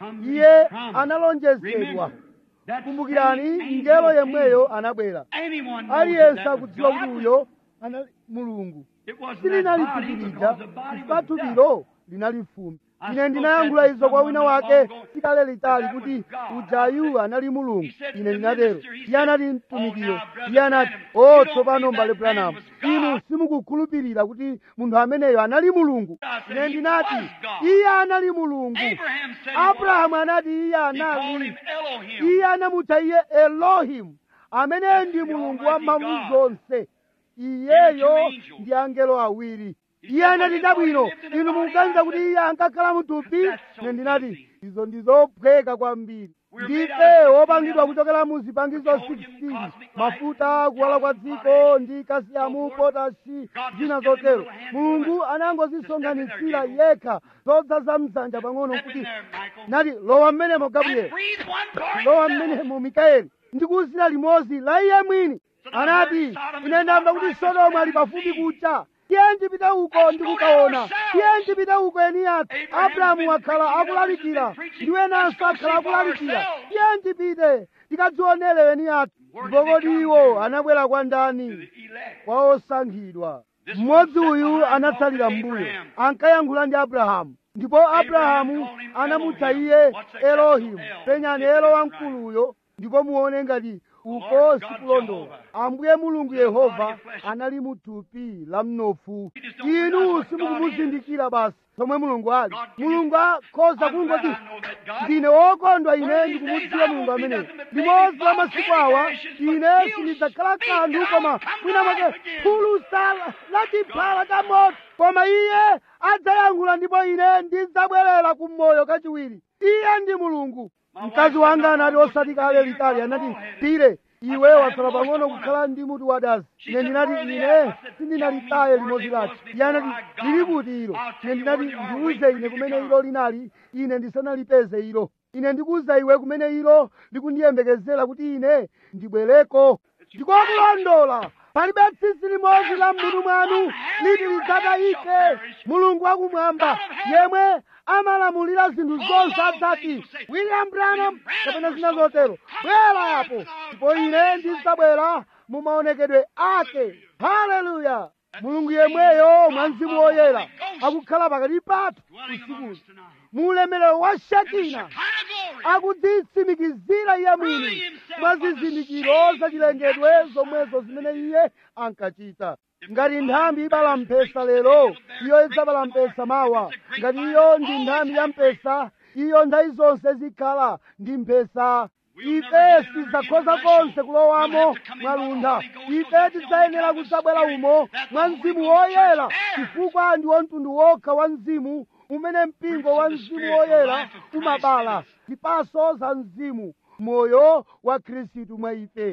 iye analonjezedwa kumbukirani mngelo yemweyo anabwera aliyense akudziwa kuti uyo anali mulungu silinali thupi lija chifukwa thupilo linali fumbi ine ndinayankhula izo kwa wina wake sikale litali kuti ujayu anali mulungu ine ndinatero iye anati mtumikiro iye anati o tsopano mbale branamu inu simukukhulupirira kuti munthu ameneyo anali mulungu ine ndinati iye anali mulungu abrahamu anati iye anali iye anamutcha iye elohimu amene ndi mulungu wa mphamvu zonse iyeyo ndi angelo awiri iye anati chabwino inu mukuganiza kuti iye ankakhala muthupi ine ndinati izo ndizophweka kwambiri ndife wopangidwa kuchokera mu zipangizo 16 mafuta kuwala kwa dziko ndi kasiyamu potasi zina zotero mulungu anangozisonkhanitsira yekha zodzaza mdzanja pang'ono kuti nati lowa mmenemo gabrieli lowa mmenemo mikaeli ndikuwuzira limodzi la iye mwini anati ine ndamva kuti sodomu ali pafupi kucha tiye ndipite uko ndikukaona tiye ndipite uko eni athu abrahamu wakhala akulalikira ndiwenanso akhala akulalikira tiye ndipite tikadzionere eni athu ndipo kodi iwo anabwera kwa ndani kwa osankhidwa mmodzi uyu anatsalira mbuyo ankayankhula ndi abrahamu ndipo abrahamu anamutcha iye elohimu penyani elo wamkuluyo ndipo muone ngati uko sikulondola ambuye mulungu yehova anali muthupi la mnofu inu simukumuzindikira basi zomwe mulungu ali mulungu akhoza kungoti ndine wokondwa ine ndikumudziwa mulungu ameneyo limodzi la masiku awa ine sindidzakhala kanthu koma mwina mwake phulusa la chiphala cha moto koma iye adzayankhula ndipo ine ndidzabwerera kummoyo kachiwiri iye ndi mulungu mkazi wanga anati osati kale litali anati pire iwe watsala pang'ono kukhala ndi mutu wadazi ine ndinati ine sindinalitaye limodzi lati iye anati lili kuti ilo ine ndinati ndiuze ine kumene ilo linali ine ndisanalipeze ilo ine ndikuuza iwe kumene ilo likundiyembekezera kuti ine ndibwereko ndikokulondola palibe tsitsi limodzi la m'mutu mwanu liti lidzatayike mulungu wakumwamba yemwe amalamulira zinthu zonse adzati william branham kapena zina zotero bwera apo ndipo ine ndidzabwera mu maonekedwe ake haleluya mulungu yemweyo mwa mzimu woyera akukhala pakati pathu usikuno mu ulemerero wa shekina akudzitsimikizira iye mwini mwa zizindikiro zachilengedwe zomwezo zimene iye ankachita ngati nthambi ibala mpesa lero iyo idzabala mpesa mawa ngati iyo ndi nthambi ya mpesa iyo nthawi zonse zikhala ndi mpesa ife sidzakhoza konse kulowamo mwaluntha ife tidzayenera kudzabwera umo mwa mzimu woyera chifukwa ndi wamtundu wokha wa mzimu umene mpingo wa mzimu woyera umabala zipaso za mzimu moyo wa khristu mwa ife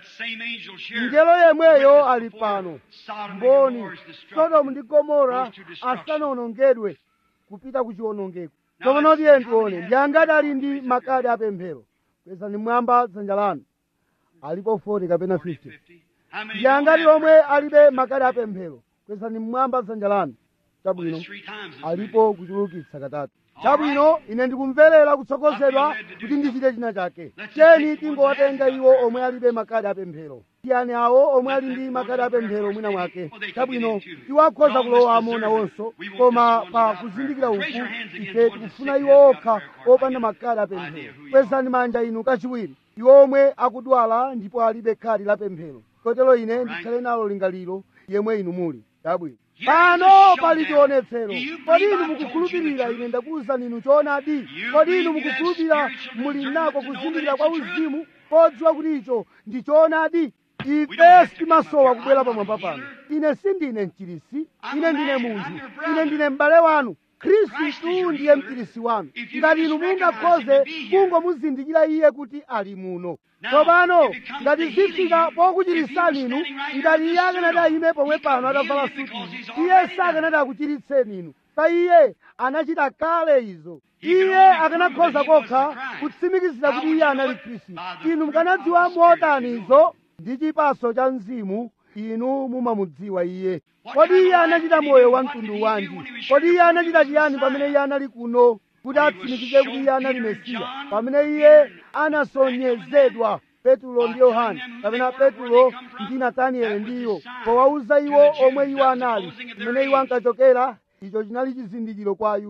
mngelo yemweyo ali pano mboni sodomu ndi gomora asanawonongedwe kupita ku chiwonongeko tsopano tiye tione ndi angati ali ndi makadi apemphero kwezani mwamba dzanja lanu alipo 40 kapena 50 ndi angati omwe alibe makadi apemphero kwezani mwamba dzanja lanu chabwino alipo kuchulukitsa katatu chabwino ine ndikumverera kutsogozedwa kuti ndichite china chake tiyeni tingowatenga iwo omwe alibe makadi apemphero tiyani awo omwe ali ndi makadi apemphero mwina mwake chabwino iwo akhoza kulowamo nawonso koma pa kuzindikira uku ife tikufuna iwo okha opanda makadi apemphero kwezani manja inu kachiwiri iwo omwe akudwala ndipo alibe khadi la pemphero kotero ine ndikhale nalo lingaliro yemwe inu muli chabwino pano pali chionetsero kodi inu mukukhulupirira ine ndakuwuzani inu choonadi kodi inu mukukhulupirira muli nako kuzindikira kwa uzimu podziwa kuti icho ndi choonadi ife sitimasowa kubwera pamwamba pano ine sindine mchirisi ine ndine munthu ine ndine m'bale wanu khristu ndiye mchirisi wanu ngati inu mungakhoze kungomuzindikira iye kuti ali muno tsopano ngati zifika pokuchirisani inu ngati iye akanati ayime pomwe pano atavala suti iye sakanati akuchiritseni inu pa iye anachita kale izo iye akanakhoza kokha kutsimikizira kuti iye anali khristu inu mukanadziwa motani izo ndi chipaso cha mzimu inu mumamudziwa iye kodi iye anachita moyo wa mtundu wanji kodi iye anachita chiyani pamene iye anali kuno kuti atsimikize kuti iye anali mesiya pamene iye anasonyezedwa petulo ndi yohane kapena petulo ndi natanieli ndiwo powauza iwo omwe iwo anali pamene iwo ankachokera icho chinali chizindikiro kwa ayuda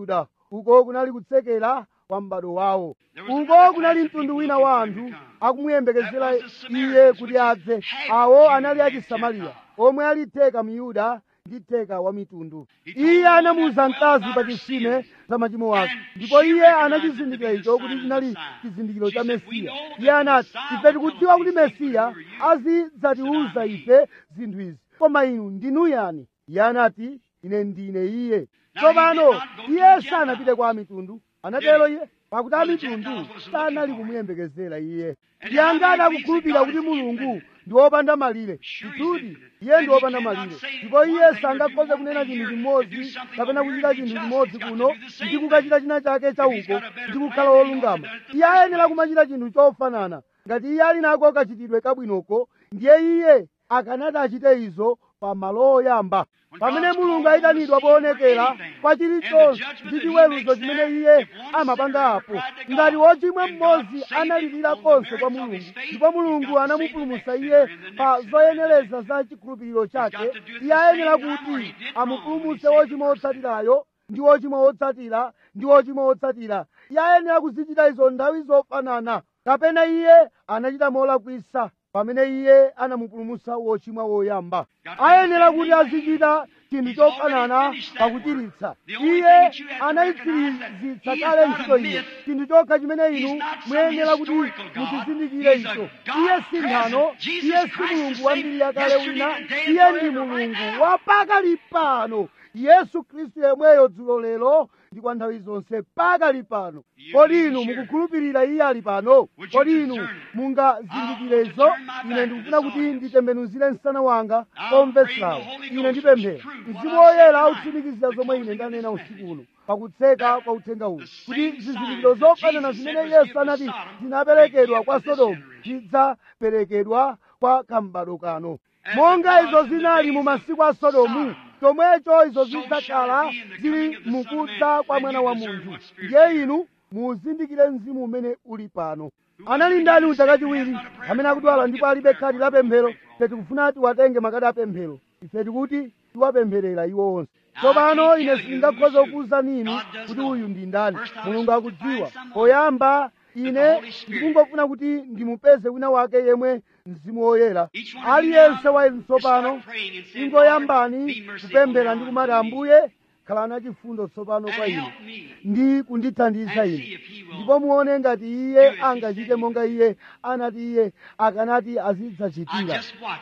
uko kunali kutsekera kwa m'bado wawo uko kunali mtundu wina wa anthu akumuyembekezera iye kuti adze awo anali achisamariya omwe ali theka myuda ndi theka wa mitundu iye anamuwuza mkazi pa chisime za machimo ake ndipo iye anachizindikira icho kuti chinali chizindikiro cha mesiya iye anati ife tikudziwa kuti mesiya azidzatiwuza ife zinthu izi koma inu ndinu yani iye anati ine ndine iye tsopano iye sanapite kwa mitundu anatero iye pakuti amitundu sanali kumuyembekezera iye iye angati akukhulupirira kuti mulungu ndi wopanda malire ndithudi iye ndi wopanda malire ndipo iye sangakhoze kunena chinthu chimodzi kapena kuchita chinthu chimodzi kuno ndi kukachita china chake chauko ndi kukhala wolungama iye ayenera kumachita chinthu chofanana ngati iye ali nako kachitidwe kabwinoko ndiye iye akanati achite izo pa malo oyamba pamene mulungu ayitanidwa poonekera kwa chilichonse ndi chiweruzo chimene iye amapanga apo ngati wochimwa mmodzi analirira konse kwa mulungu ndipo mulungu anamupulumutsa iye pa zoyenereza za chikhulupiriro chake iye ayenera kuti amupulumutse wochimwa wotsatirayo ndi wochimwa wotsatira ndi wochimwa wotsatira iye ayenera kuzichita izo nthawi zofanana kapena iye anachita molakwisa pamene iye anamupulumutsa wochimwa woyamba ayenera kuti azichita chinthu chofanana pakuchiritsa iye anayitsirizitsa kale ntchito iyo chinthu chokha chimene inu muyenera kuti muchizindikire icho iye si nthano iye si mulungu wa mbiri yakale wina iye ndi mulungu wapakali pano yesu khristu yemweyo dzulo lero ndi kwa nthawi zonse pakali pano kodi inu mukukhulupirira iye ali pano kodi inu mungazindikire izo ine ndikufuna kuti nditembenuzire msana wanga komvetserawo ine ndipemphera mzimu woyera autsimikiza zomwe ine ndanena usiku uno pakutseka kwa uthenga uwu kuti zizindikiro zofanana zimene yesu anati zinaperekedwa kwa sodomu zidzaperekedwa kwa kambado kano monga izo zinali mu masiku a sodomu chomwecho izo zidzakhala zili mukudza kwa mwana wa munthu ndiye inu muzindikire mzimu umene uli pano anali ndani uja kachiwiri amene akudwala ndipo alibe khadi la pemphero ife tikufuna tiwatenge makadi a pemphero ife tikuti tiwapempherera iwo onse tsopano ine sindingakhoza kukuwuzani inu kuti uyu ndi ndani mulungu akudziwa poyamba ine ndikungofuna kuti ndimupeze wina wake yemwe mzimu woyera aliyense wa inu tsopano ingoyambani kupemphera ndi kumati ambuye khalani achifundo tsopano kwa ine ndi kundithandiza ine ndipo muone ngati iye angachite monga iye anati iye akanati azidzachitira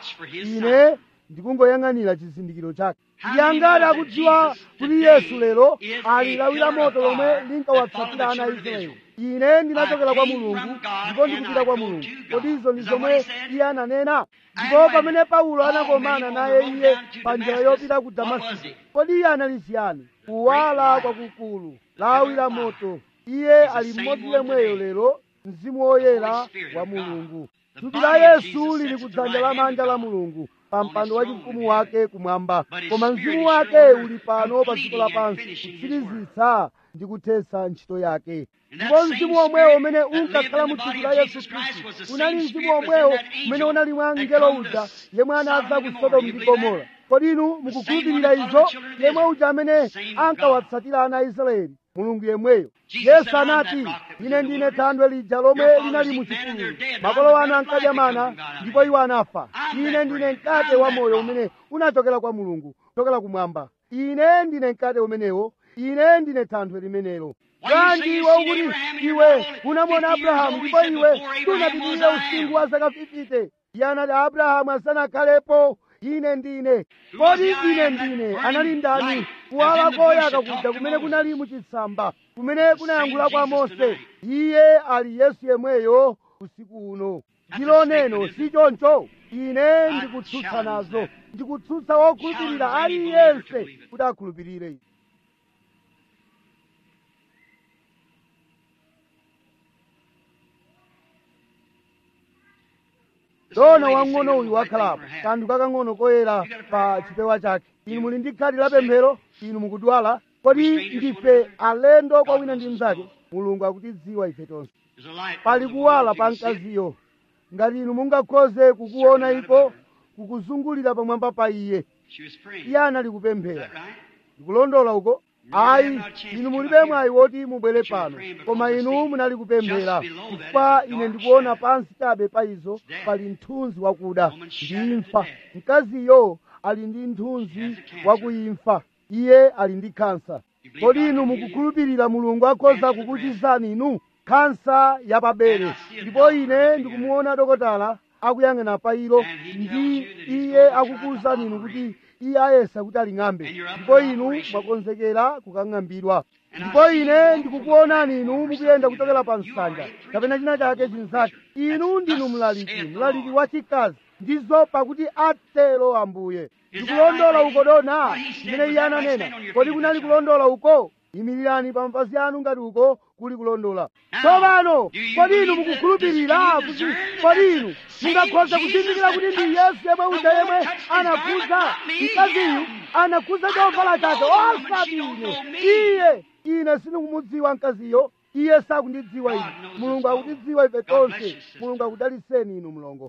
ine ndikungoyang'anira chizindikiro chake iye angati akudziwa kuti yesu lero ali lawi la moto lomwe linkawatsatira ana a israeli ine ndinachokera kwa mulungu ndipo ndikupita kwa mulungu kodi izo ndi zomwe iye ananena ndipo pamene paulo anakomana naye iye pa njira yopita ku damasiko kodi iye anali chiyani kuwala kwakukulu lawi la moto iye ali mmodzi yemweyo lero mzimu woyera wa mulungu thupi la yesu lili kudzanja lamanja la mulungu pa mpando wachifumu wake kumwamba koma mzimu wake uli pano pa dziko lapansi kutsirizitsa ndi kuthetsa ntchito yake ndipo mzimu omwewo umene unkakhala mu thupi la yesu khristu unali mzimu omwewo umene unali mwa mngelo uja yemwe anadza ku sodomu ndi gomora kodi inu mukukhulupirira izo yemwe uja amene ankawatsatira ana a israeli mulungu yemweyo yesu anati ine ndine thandwe lija lomwe linali mu chipululu makolo anu ankadya mana ndipo iwo anafa ine ndine mkate wa moyo umene unachokera kwa mulungu kuchokera kumwamba ine ndine mkate umenewo ine ndine thandwe limenelo bwanji iwe ukuti iwe unamwona abrahamu ndipo iwe sunapitirire usinkhu wa zaka 50 iye anati abrahamu asanakhalepo ine ndine kodi ine ndine anali ndani kuwala koyaka kuja kumene kunali muchitsamba kumene kunayankhula kwa mose iye ali yesu yemweyo usiku uno ndilo neno si choncho ine ndikutsutsa nazo ndikutsutsa wokhulupirira aliyense kuti akhulupirire izi dona wang'ono uyu wakhalapo kanthu kakang'ono koyera pa chipewa chake inu muli ndi khadi la pemphero inu mukudwala kodi ndife alendo kwa wina ndi mnzake mulungu akutidziwa ife tonse pali kuwala pa mkaziyo ngati inu mungakhoze kukuona iko kukuzungulira pamwamba pa iye iye anali kupemphera ndikulondola uko ayi inu mulibe mwayi woti mubwere pano koma inu munali kupemphera chifukwa ine ndikuona pansi chabe pa izo pali mthunzi wakuda ndi imfa mkaziyo ali ndi mthunzi wakuimfa iye ali ndi khansa kodi inu mukukhulupirira mulungu akhoza kukuchizani inu khansa yapabere ndipo ine ndikumuona dokotala akuyang'ana pa ilo ndi iye akukuwuzani inu kuti iye ayesa kuti aling'ambe ndipo inu mwakonzekera kukang'ambidwa ndipo ine ndikukuonani inu mukuyenda kuchokera pa nsanja kapena china chake chinzake inu ndinu mlaliki mlaliki wachikazi ndizo pakuti atero ambuye ndikulondola uko dona chimene iye ananena kodi kunali kulondola uko imirirani pa mapazi anu ngati uko kuli kulondola tsopano kodi inu mukukhulupirira kuti kodi inu mungakhoza kuzindikira kuti ndi yesu yemwe uja yemwe anakhuza mkaziyu anakhuza chovala chake osati ine iye ine sindikumudziwa mkaziyo iye sakundidziwa ine mulungu akutidziwa ife tonse mulungu akudaliseni inu mlongo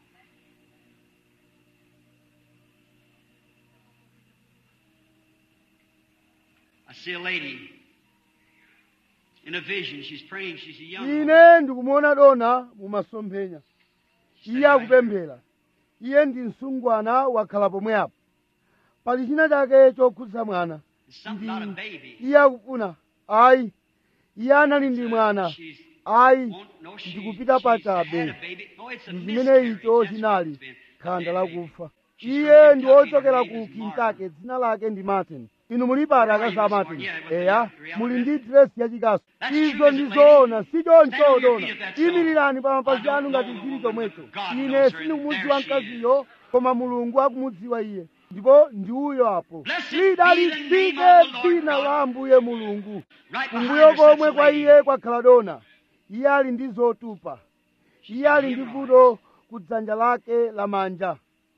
I see a lady in a vision. She's praying. She's a young woman. ine ndikumuona dona mumasomphenya iye akupemphera iye ndi msungwana wakhala pomwe apo pali china chake chokhudza mwana It's something about a baby. iye akufuna ayi iye anali ndi mwana She's ayi won't know she, ndikupita she's had pachabe a baby. No, it's a ndi chimene miscarriage. icho That's what chinali it's been. khanda A baby. lakufa She's iye from ndi Kentucky. wochokera Her ku name is kentucky dzina lake ndi martin inu mulipata akaza martin Yeah, with the eya real muli dress. ndi dresi yachikasu That's izo true, ndi isn't it, zoona lady? si choncho Stand on your dona feet if that's so. imirirani pa mapazi I don't anu ngati know the chili woman, chomwecho but God ine knows her, and sindikumudziwa there she mkaziyo koma mulungu akumudziwa iye ndipo ndi uyo apo Blessed be the lidalitsike name of the Lord dzina God. la ambuye mulungu Right behind kumbuyo her sits komwe a kwa lady. iye kwakhala dona iye ali ndi zotupa iye ali ndi vuto ku dzanja lake lamanja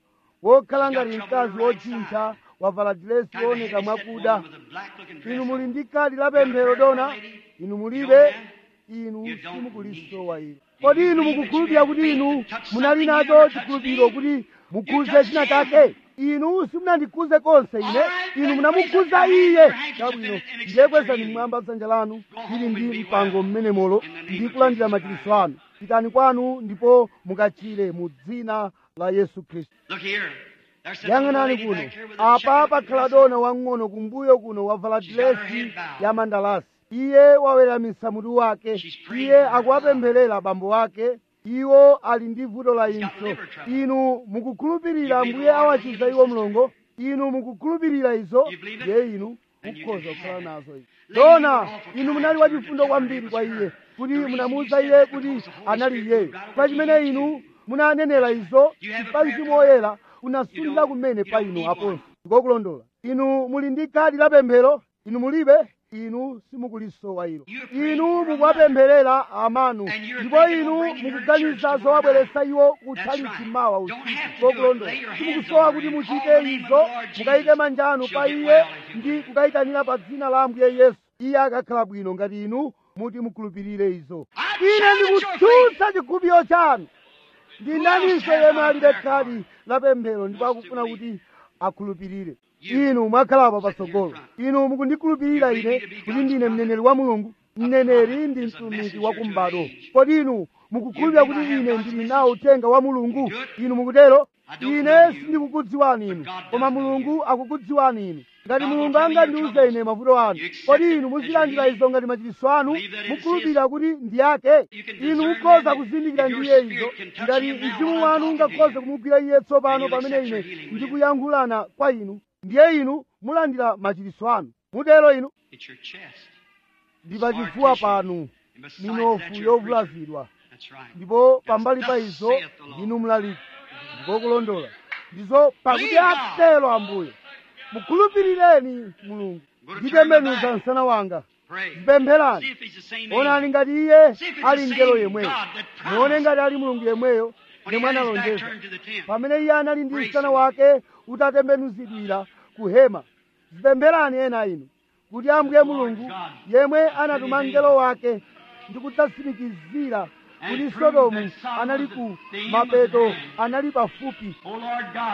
wokhala ngati mkazi wochintha wavala dilesi Kind of a wooneka heavy-set mwakuda woman with a black-looking dress inu muli on. ndi kadi la pemphero dona inu mulibe inu simukulisowa ilo kodi inu mukukhulupirira kuti inu munali nacho chikhulupiriro kuti mukhuze china chake inu simunandikhuze konse ine inu munamukhuza iye chabwino ndiye kwezani mmwamba dzanja lanu ili ndi mpango mmenemolo ndi kulandira machiritso anu pitani kwanu ndipo mukachire mu dzina la yesu khristu Look here. There's sits a little yang'anani lady kuno back here with a apa checkered pakhala dress dona wang'ono kumbuyo kuno wavala dilesi ya mandalasi iye waweramisa mutu wake iye akuwapempherera abambo ake iwo ali ndi vuto la impso inu mukukhulupirira mbuye awachiza iwo mlongo inu mukukhulupirira izo ye inu mukhoza kukhala nazo izo dona inu munali wachifundo kwambiri kwa iye kuti munamuwuza iye kuti anali iyeyo kwa chimene inu munanenera izo pa mzimu woyera unasunthira kumene pa inu aponso ndikokulondola inu muli ndi kadi la pemphero inu mulibe inu simukulisowa ilo inu mukuwapempherera amanu ndipo inu mukuganiza zowabweretsa iwo kutchalitchi mawa usiku ndikokulondola simukusowa kuti muchite izo mukayike manja anu pa iye ndi kukayitanira pa dzina la ambuye yesu iye akakhala bwino ngati inu muti mukhulupirire izo ine ndikutsutsa chikhulupiriro chanu ndinaninso yemwe alibe khadi la pemphero ndipo akufuna kuti akhulupirire inu mwakhalapo patsogolo inu mukundikhulupirira ine kuti ndine mneneri wa mulungu mneneri ndi mtumiki wa kumbado kodi inu mukukhulupirira kuti ine ndili nawo uthenga wa mulungu inu mukutero ine sindikukudziwani inu koma mulungu akukudziwani inu ngati mulungu angandiuze ine mavuto anu kodi inu muzilandira izo ngati machiritso anu mukhulupirira kuti ndi ake inu mukhoza kuzindikira ndiye izo ngati mzimu wanu ungakhoze kumugwira iye tsopano pamene ine ndikuyankhulana kwa inu ndiye inu mulandira machiritso anu mutero inu It's your chest. ndi pachifuwa panu And besides minofu that, you're yovulazidwa That's right. ndipo pambali pa izo ndinu mlaliki ndikokulondola ndizo pakuti atero ambuye mukhulupirireni mulungu nditembenuza msana wanga Pray. mpempherani See if he's the same onani angel. ngati iye See if it's ali the mngelo same yemweyo God that promised. muone ngati ali mulungu yemweyo When he yemwe had his back analonjeza turned to the temple. pamene iye anali ndi Praise msana him. wake utatembenuzidwira ku hema zipempherani ena inu kuti ambuye mulungu yemwe anatuma mngelo wake ndi kudzatsimikizira kuti sodomu anali ku mapeto anali pafupi Oh Lord God,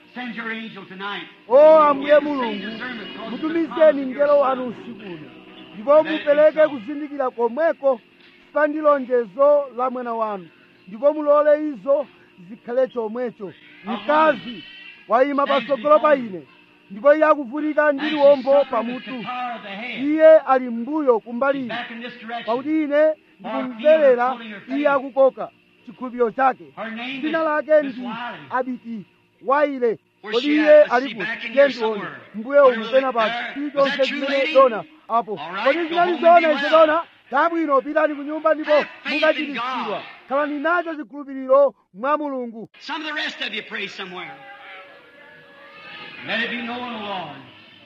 Send your angel tonight. o ambuye mulungu mutumizeni mngelo wanu usiku uno ndipo mupereke kuzindikira komweko pa ndi lonjezo la mwana wanu ndipo mulole izo zikhale chomwecho mkazi wayima patsogolo pa ine ndipo iye akuvutika ndi liwombo pamutu iye ali mbuyo kumbali ine Back in this direction. pakuti ine ndikumverera iye akukoka chikhulupiriro chake Her name is dzina lake Miss ndi Wiley. abiti waile Where's kodi she iye at? Let's see, alipo back in here tendioni somewhere. mbuye Where umu is pena it? pati There. chilichonse Was that true, chimene lady? dona apo All right, kodi go zinali home and zona be ife well. dona tabwino pitani ku nyumba ndipo Have faith in mukachiritsidwa God. khalani nacho chikhulupiriro mwa mulungu Some of the rest of you pray somewhere. Let it be known, O Lord.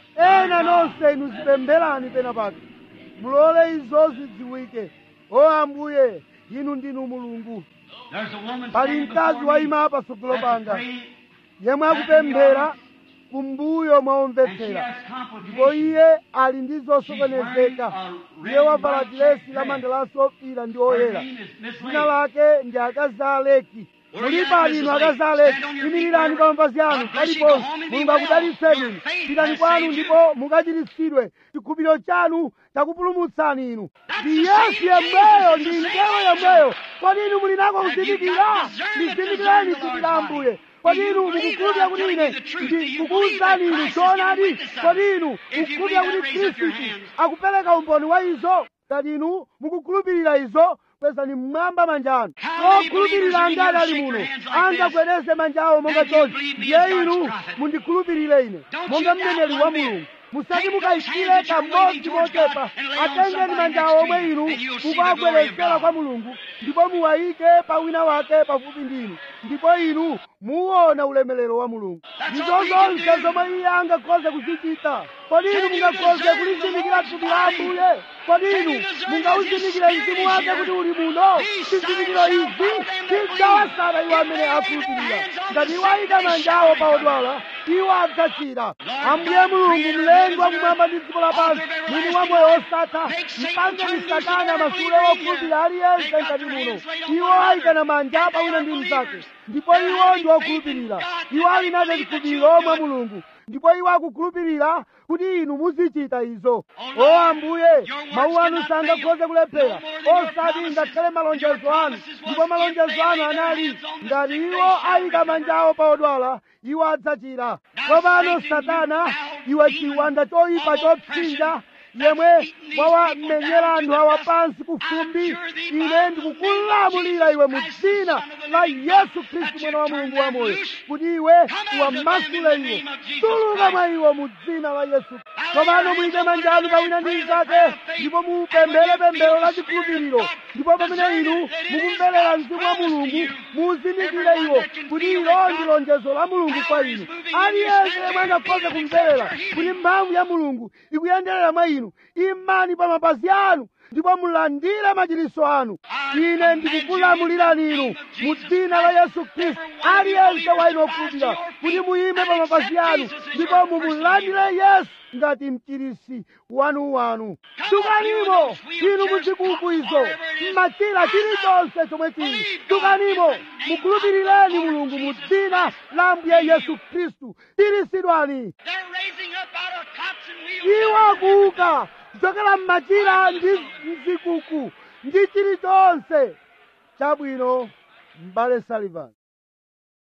ena nonse inu zipempherani pena pake mulole izo zidziwike o ambuye inu ndinu mulungu There's a woman pali standing mkazi before me. wayima patsogolo That's panga praying, yemwe akupemphera kumbuyo and she mwaomvetsera has ndipo complications. iye ali ndi zosokonezeka iye wavala dilesi la mandalasi ofira ndi Her oyera name is Miss dzina Lake. lake ndi akazi a aleki mulipali inu akazi a aleki imirirani pa mapazi anu paliponse mulungu akudalitseni pitani kwanu ndipo mukachiritsidwe chikhulupiriro chanu chakupulumutsani inu ndi yesu yemweyo ndi mngelo yemweyo kodi inu muli nako kuzindikira ndizindikireni dzina la ambuye kodi inu mukukhulupirira kuti ine ndikukuwuzani inu choonadi kodi inu mukukhulupirira kuti khristu akupereka umboni wa izo ngati inu mukukhulupirira izo kwezani mmwamba manja anu okhulupirira ngati ali muno angagwedeze manja awo monga chonchi ndiye inu mundikhulupirire ine monga mneneri wa mulungu musati mukayikire kamodzi mochepa atengeni manja awo omwe inu mukawagwerezera kwa mulungu ndipo muwayike pa wina wake pafupi ndi inu ndipo inu muwona ulemerero wa mulungu ndizo zonse zomwe iye angakhoze kuzichita kodi inu mungakhoze kulizindikira thupi la ambuye kodi inu mungawuzindikire mzimu wake kuti uli muno zizindikiro izi zidzawasala iwo amene akhulupirira ngati iwo ayika manja awo pa odwala iwo adzachira ambuye mulungu mlengi wa kumwamba ndi dziko lapansi mwini wa moyo osatha mpangeni satana masule wokhulupirira aliyense ngati muno iwo ayikana manja pa wina ndi mnzake ndipo iwo ndi okhulupirira iwo ali nacho chikhulupiriro mwa mulungu ndipo iwo akukhulupirira kuti inu muzichita izo o ambuye mawu anu sangakhoze kulephera osati ngakhale malonjezo anu ndipo malonjezo anu anali ngati iwo ayika manja awo pa odwala iwo adzachira tsopano satana iwe chiwanda choyipa chopsinja yemwe wawamenyera anthu awa pansi ku fumbi ine ndikukulamulira iwe mu dzina la yesu khristu mwana wa mulungu wamoyo kuti iwe uwamasule iwo tuluka mwa iwo mu dzina la yesu tsopano muyike manja anu pawina ndi mnzake ndipo mupemphere pemphero la chikhulupiriro ndipo pamene inu mukumverera mzimu wa mulungu muzindikire iwo kuti ilo ndi lonjezo la mulungu kwa inu aliyense yemwe angakhoze kumverera kuti mphamvu ya mulungu ikuyenderera mwa inu imani pa mapazi anu ndipo mulandire machiritso anu ine ndikukulamulirani inu mu dzina la yesu khristu aliyense wa inu okhulupirira kuti muyime pa mapazi anu ndipo mumulandire yesu ngati mchiritsi wanuwanu tukanimo inu muzikuku izo mmachira chilichonse chomwe chili tukanimo mukhulupirireni mulungu mu dzina la ambuye yesu khristu chiritsidwani They're raising up out of cots and wheels. iwo akuuka kuchokera mmachira ndi mzikuku ndi chilichonse chabwino m'bale sullivan